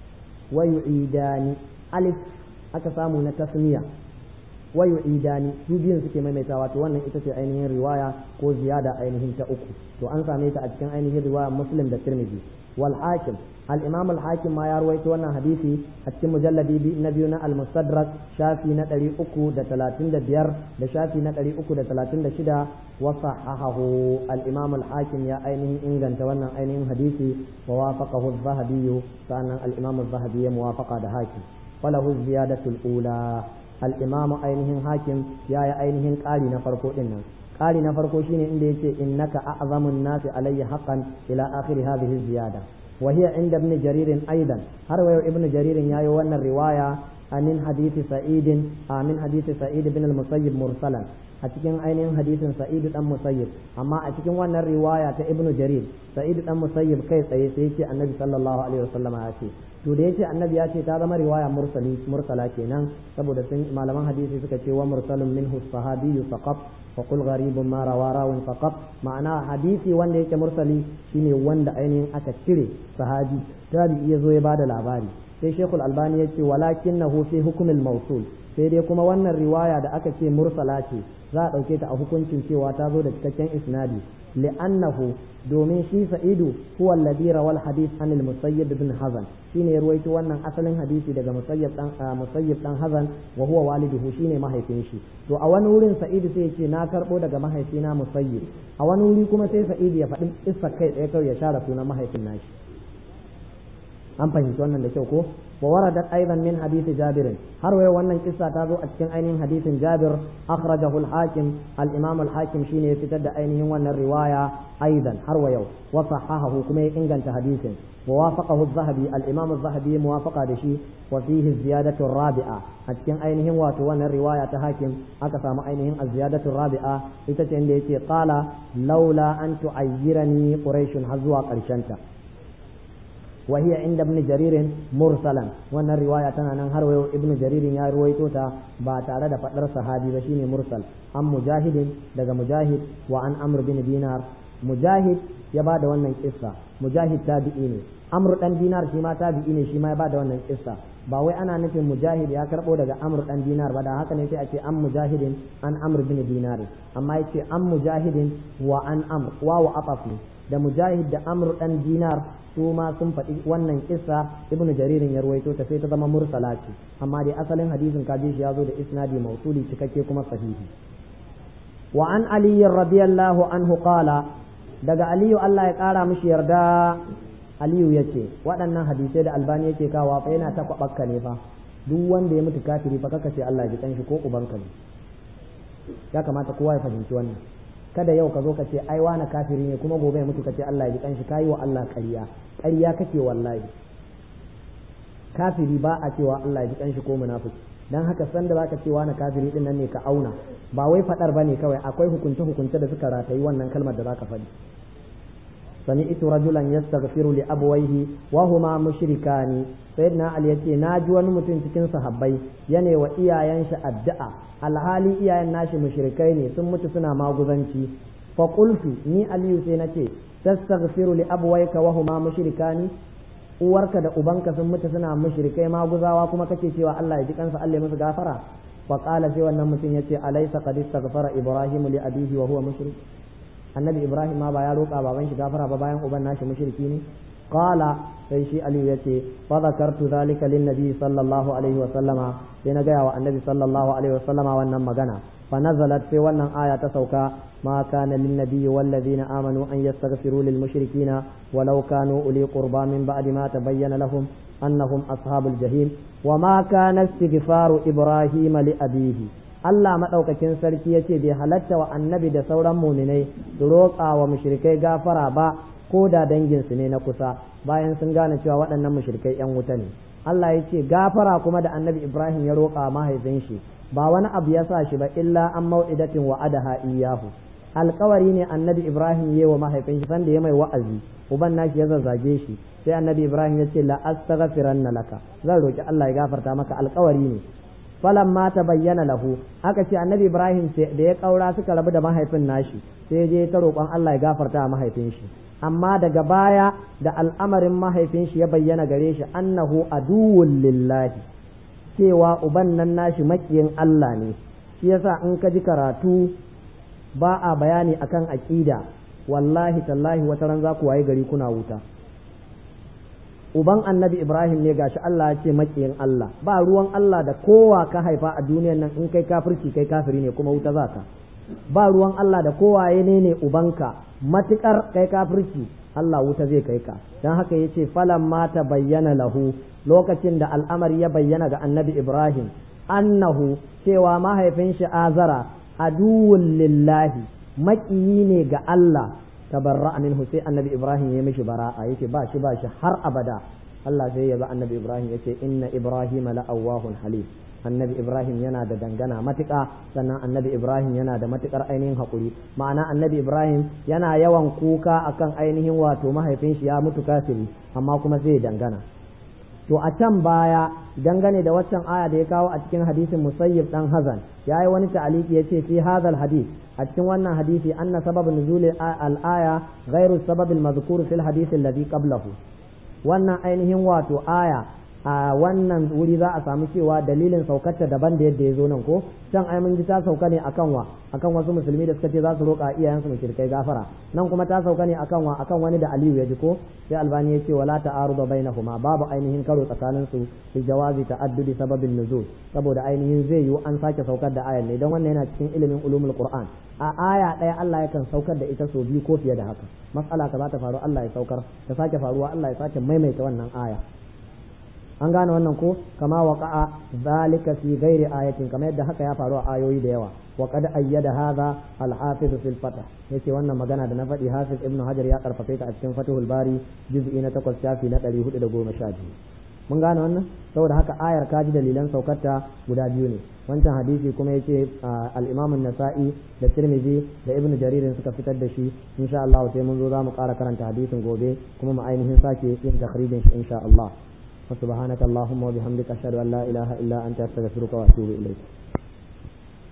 wayu'idani alif aka samu na tasmiya wayu'idani su biyun suke maimaitawa to wannan ita ce ainihin riwaya ko ziyada ainihin ta uku to an same ta a cikin ainihin riwayar muslim da tirmidhi wal hakim الإمام الحاكم ما يروي وانا حديثي أتكم مجلدي نبينا المستدرك شافي نتري أكو دا تلاتين دا بير دا شافي نتري أكو دا تلاتين دا شدا وصححه الإمام الحاكم يا أينه إنغان توانا أينه حديثي ووافقه الذهبي فأنا الإمام الذهبي موافقة دا حاكم وله الزيادة الأولى الإمام أينه حاكم يا يا أينه قالي نفرقو إنا قالي نفرقو شيني إندي إنك أعظم الناس علي حقا إلى آخر هذه الزيادة وهي عند ابن جرير أيضا هروي ابن جرير يا يوانا الرواية من حديث سعيد من حديث سعيد بن المسيب مرسلا أتكين أين حديث سعيد بن مسيب أما أتكين وانا الرواية ابن جرير سعيد بن مسيب كيف سيتي النبي صلى الله عليه وسلم آتي to da yace annabi ya ce ta zama riwaya mursali mursala kenan saboda sun malaman hadisi suka ce wa mursalun minhu sahabiyyu faqat wa qul gharibun ma rawa rawin faqat ma'ana hadisi wanda yake mursali shine wanda ainihin aka cire sahabi tabi ya zo ya bada labari sai shekul albani ya ce walakinahu fi hukmil mawsul sai dai kuma wannan riwaya da aka ce mursala ce za a ɗauke ta a hukuncin cewa ta zo da cikakken isnadi li'annahu domin shi sa'idu huwa alladhi rawal hadith an al-musayyib ibn hazan shine ya ruwaito wannan asalin hadisi daga musayyib dan musayyib dan hazan wa huwa waliduhu shine mahaifin shi to a wani wurin sa'idu sai ya ce na karbo daga mahaifina musayyib a wani wuri kuma sai sa'idu ya faɗi isa kai ɗaya kawai ya share sunan mahaifin nashi an fahimci wannan da kyau ko wa waradat aidan min hadisi jabir har wayo wannan kissa ta zo a cikin ainihin hadisin jabir akhrajahu al-hakim al-imam al-hakim shine ya fitar da ainihin wannan riwaya aidan har wayo wa sahahahu kuma ya inganta hadisin wa wafaqahu az-zahabi al-imam az-zahabi muwafaqa da shi wa fihi ziyadatu rabi'a a cikin ainihin wato wannan riwaya ta hakim aka samu ainihin az-ziyadatu rabi'a ita ce inda yake qala laula an tu'ayyirani quraish har zuwa karshen ta وهي عند ابن جرير مرسلا wannan riwaya tana nan har wayo ibnu jaririn ya ruwaito ta ba tare da fadar sahabi ba shine mursal an mujahidin daga mujahid wa an amr bin dinar mujahid ya ba da wannan kissa mujahid tabi'i ne amr dan dinar shi ma tabi'i ne shi ma ya ba da wannan kissa ba wai ana nufin mujahid ya karbo daga amr dan dinar ba da haka ne sai a ce an mujahidin an amr bin dinar amma yace an mujahidin wa an amr wa wa afafi da mujahid da amr dan dinar su ma sun faɗi wannan kissa ibnu jaririn ya ruwaito ta sai ta zama mursala ce amma dai asalin hadisin kaji shi ya zo da isnadi mausuli cikakke kuma sahihi wa an ali radiyallahu anhu qala daga aliyu Allah ya kara mishi yarda aliyu yace waɗannan hadisai da albani yake kawa fa yana ta kwabakka ne fa duk wanda ya mutu kafiri fa kaka ce Allah ya ji kanshi ko ubanka ne ya kamata kowa ya fahimci wannan kada yau ka zo ka ce ai wani kafiri ne kuma gobe ya mutu ka ce Allah ya ji kanshi kayi wa Allah ƙarya ƙarya kake wallahi kafiri ba a cewa Allah ya ji kanshi ko munafiki dan haka san da zaka ce wani kafiri din nan ne ka auna ba wai fadar bane kawai akwai hukunce hukunce da suka ratayi wannan kalmar da zaka faɗi سمعت رجلا يستغفر لأبويه وهما مشركان سيدنا علي yace na ji wani mutum cikin sahabbai yane wa iyayen shi addu'a alhali iyayen nashi mushrikai ne sun mutu suna maguzanci fa qultu ni aliyu sai nace tastaghfiru li abwayka wa huma mushrikani uwarka da ubanka sun mutu suna mushrikai maguzawa kuma kake cewa Allah ya ji kansa Allah ya musu gafara fa qala sai wannan mutum yace alaysa qad istaghfara ibrahim li abihi wa huwa mushrik annabi ibrahim ma ba ya roƙa baban shi gafara ba bayan uban nashi mushriki ne qala sai shi aliyu yace fa zakartu zalika lin nabi sallallahu alaihi wa sallama sai na gaya wa annabi sallallahu alaihi wa sallama wannan magana fa nazalat sai wannan aya ta sauka ma kana lin nabi wal ladina amanu an yastaghfiru lil mushrikina walau kanu uli qurba min ba'di ma tabayyana lahum annahum ashabul jahim wa ma kana istighfaru ibrahim li abihi Allah maɗaukakin sarki ya ce bai halatta wa annabi da sauran muminai su roƙa wa mushrikai gafara ba ko da danginsu ne na kusa bayan sun gane cewa waɗannan mushrikai ‘yan wuta ne Allah ya ce gafara kuma da annabi Ibrahim ya roƙa mahaifin shi ba wani abu ya sa shi ba illa an mau'idatin wa adaha iyahu alkawari ne annabi Ibrahim ya wa mahaifin shi sanda ya mai wa'azi uban nashi ya zazzage shi sai annabi Ibrahim ya ce la astaghfiranna laka zan roki Allah ya gafarta maka alkawari ne falan ma ta bayyana lahu aka ce annabi ibrahim da ya kaura suka rabu da mahaifin nashi sai je ta roƙon Allah ya gafarta mahaifin shi amma daga baya da al'amarin mahaifin shi ya bayyana gare shi annahu aduwwul lillahi cewa uban nan nashi makiyin Allah ne shi yasa in ka ji karatu ba a bayani akan aqida wallahi tallahi wata ran za ku waye gari kuna wuta uban annabi ibrahim ne gashi Allah ya ce makiyin Allah ba ruwan Allah da kowa ka haifa a duniyan nan in kai kafirci kai kafiri ne kuma wuta zaka ba ruwan Allah da kowa ya ne ne ubanka matukar kai kafirci Allah wuta zai kai ka dan haka yace falan ma ta bayyana lahu lokacin da al'amari ya bayyana ga annabi ibrahim annahu cewa mahaifin shi azara aduwwul lillahi makiyi ne ga Allah tabarra minhu sai annabi ibrahim ya mishi bara'a yace ba shi ba shi har abada Allah sai ya ba annabi ibrahim yace inna ibrahim la awwahun halim annabi ibrahim yana da dangana matuƙa sannan annabi ibrahim yana da matuƙar ainihin haƙuri ma'ana annabi ibrahim yana yawan kuka akan ainihin wato mahaifin shi ya mutu kafiri amma kuma sai ya dangana to a can baya dangane da waccan aya da ya kawo a cikin hadisin musayyib dan hazan ya yi wani ta'aliki ya ce fi hadal hadis a cikin wannan hadisi anna sabab nuzul al-aya ghairu sabab al-mazkur fil hadith alladhi qablahu wannan ainihin wato aya a wannan wuri za a samu cewa dalilin saukarta daban da yadda ya zo nan ko can ai mun ji ta sauka ne akan wa akan wasu musulmi da suka ce za su roƙa iyayensu mushrikai gafara nan kuma ta sauka ne akan wa akan wani da Aliyu ya ji ko sai Albani ya ce wala ta'arudu bainahuma babu ainihin karo tsakanin su fi jawazi ta'addudi sababin nuzul saboda ainihin zai yiwu an sake saukar da ayan ne don wannan yana cikin ilimin ulumul qur'an a aya ɗaya Allah yakan saukar da ita sau biyu ko fiye da haka mas'ala ka za ta faru Allah ya saukar ta sake faruwa Allah ya sake maimaita wannan aya an gane wannan ko kama waqa'a zalika fi ghairi ayatin kamar yadda haka ya faru a ayoyi da yawa wa qad ayyada hadha al-hafiz fil fath yace wannan magana da na faɗi hafiz ibnu hajar ya karfafe ta a cikin fathul bari juz'i na 8 shafi na 412 mun gane wannan saboda haka ayar kaji dalilan saukarta guda biyu ne wancan hadisi kuma yace al-imam an-nasa'i da tirmidhi da ibnu jarir suka fitar da shi insha Allah sai mun zo za mu ƙara karanta hadisin gobe kuma mu ainihin sake yin takhrijin shi insha Allah وسبحانك اللهم وبحمدك أشهد أن لا إله إلا أنت أستغفرك وأتوب إليك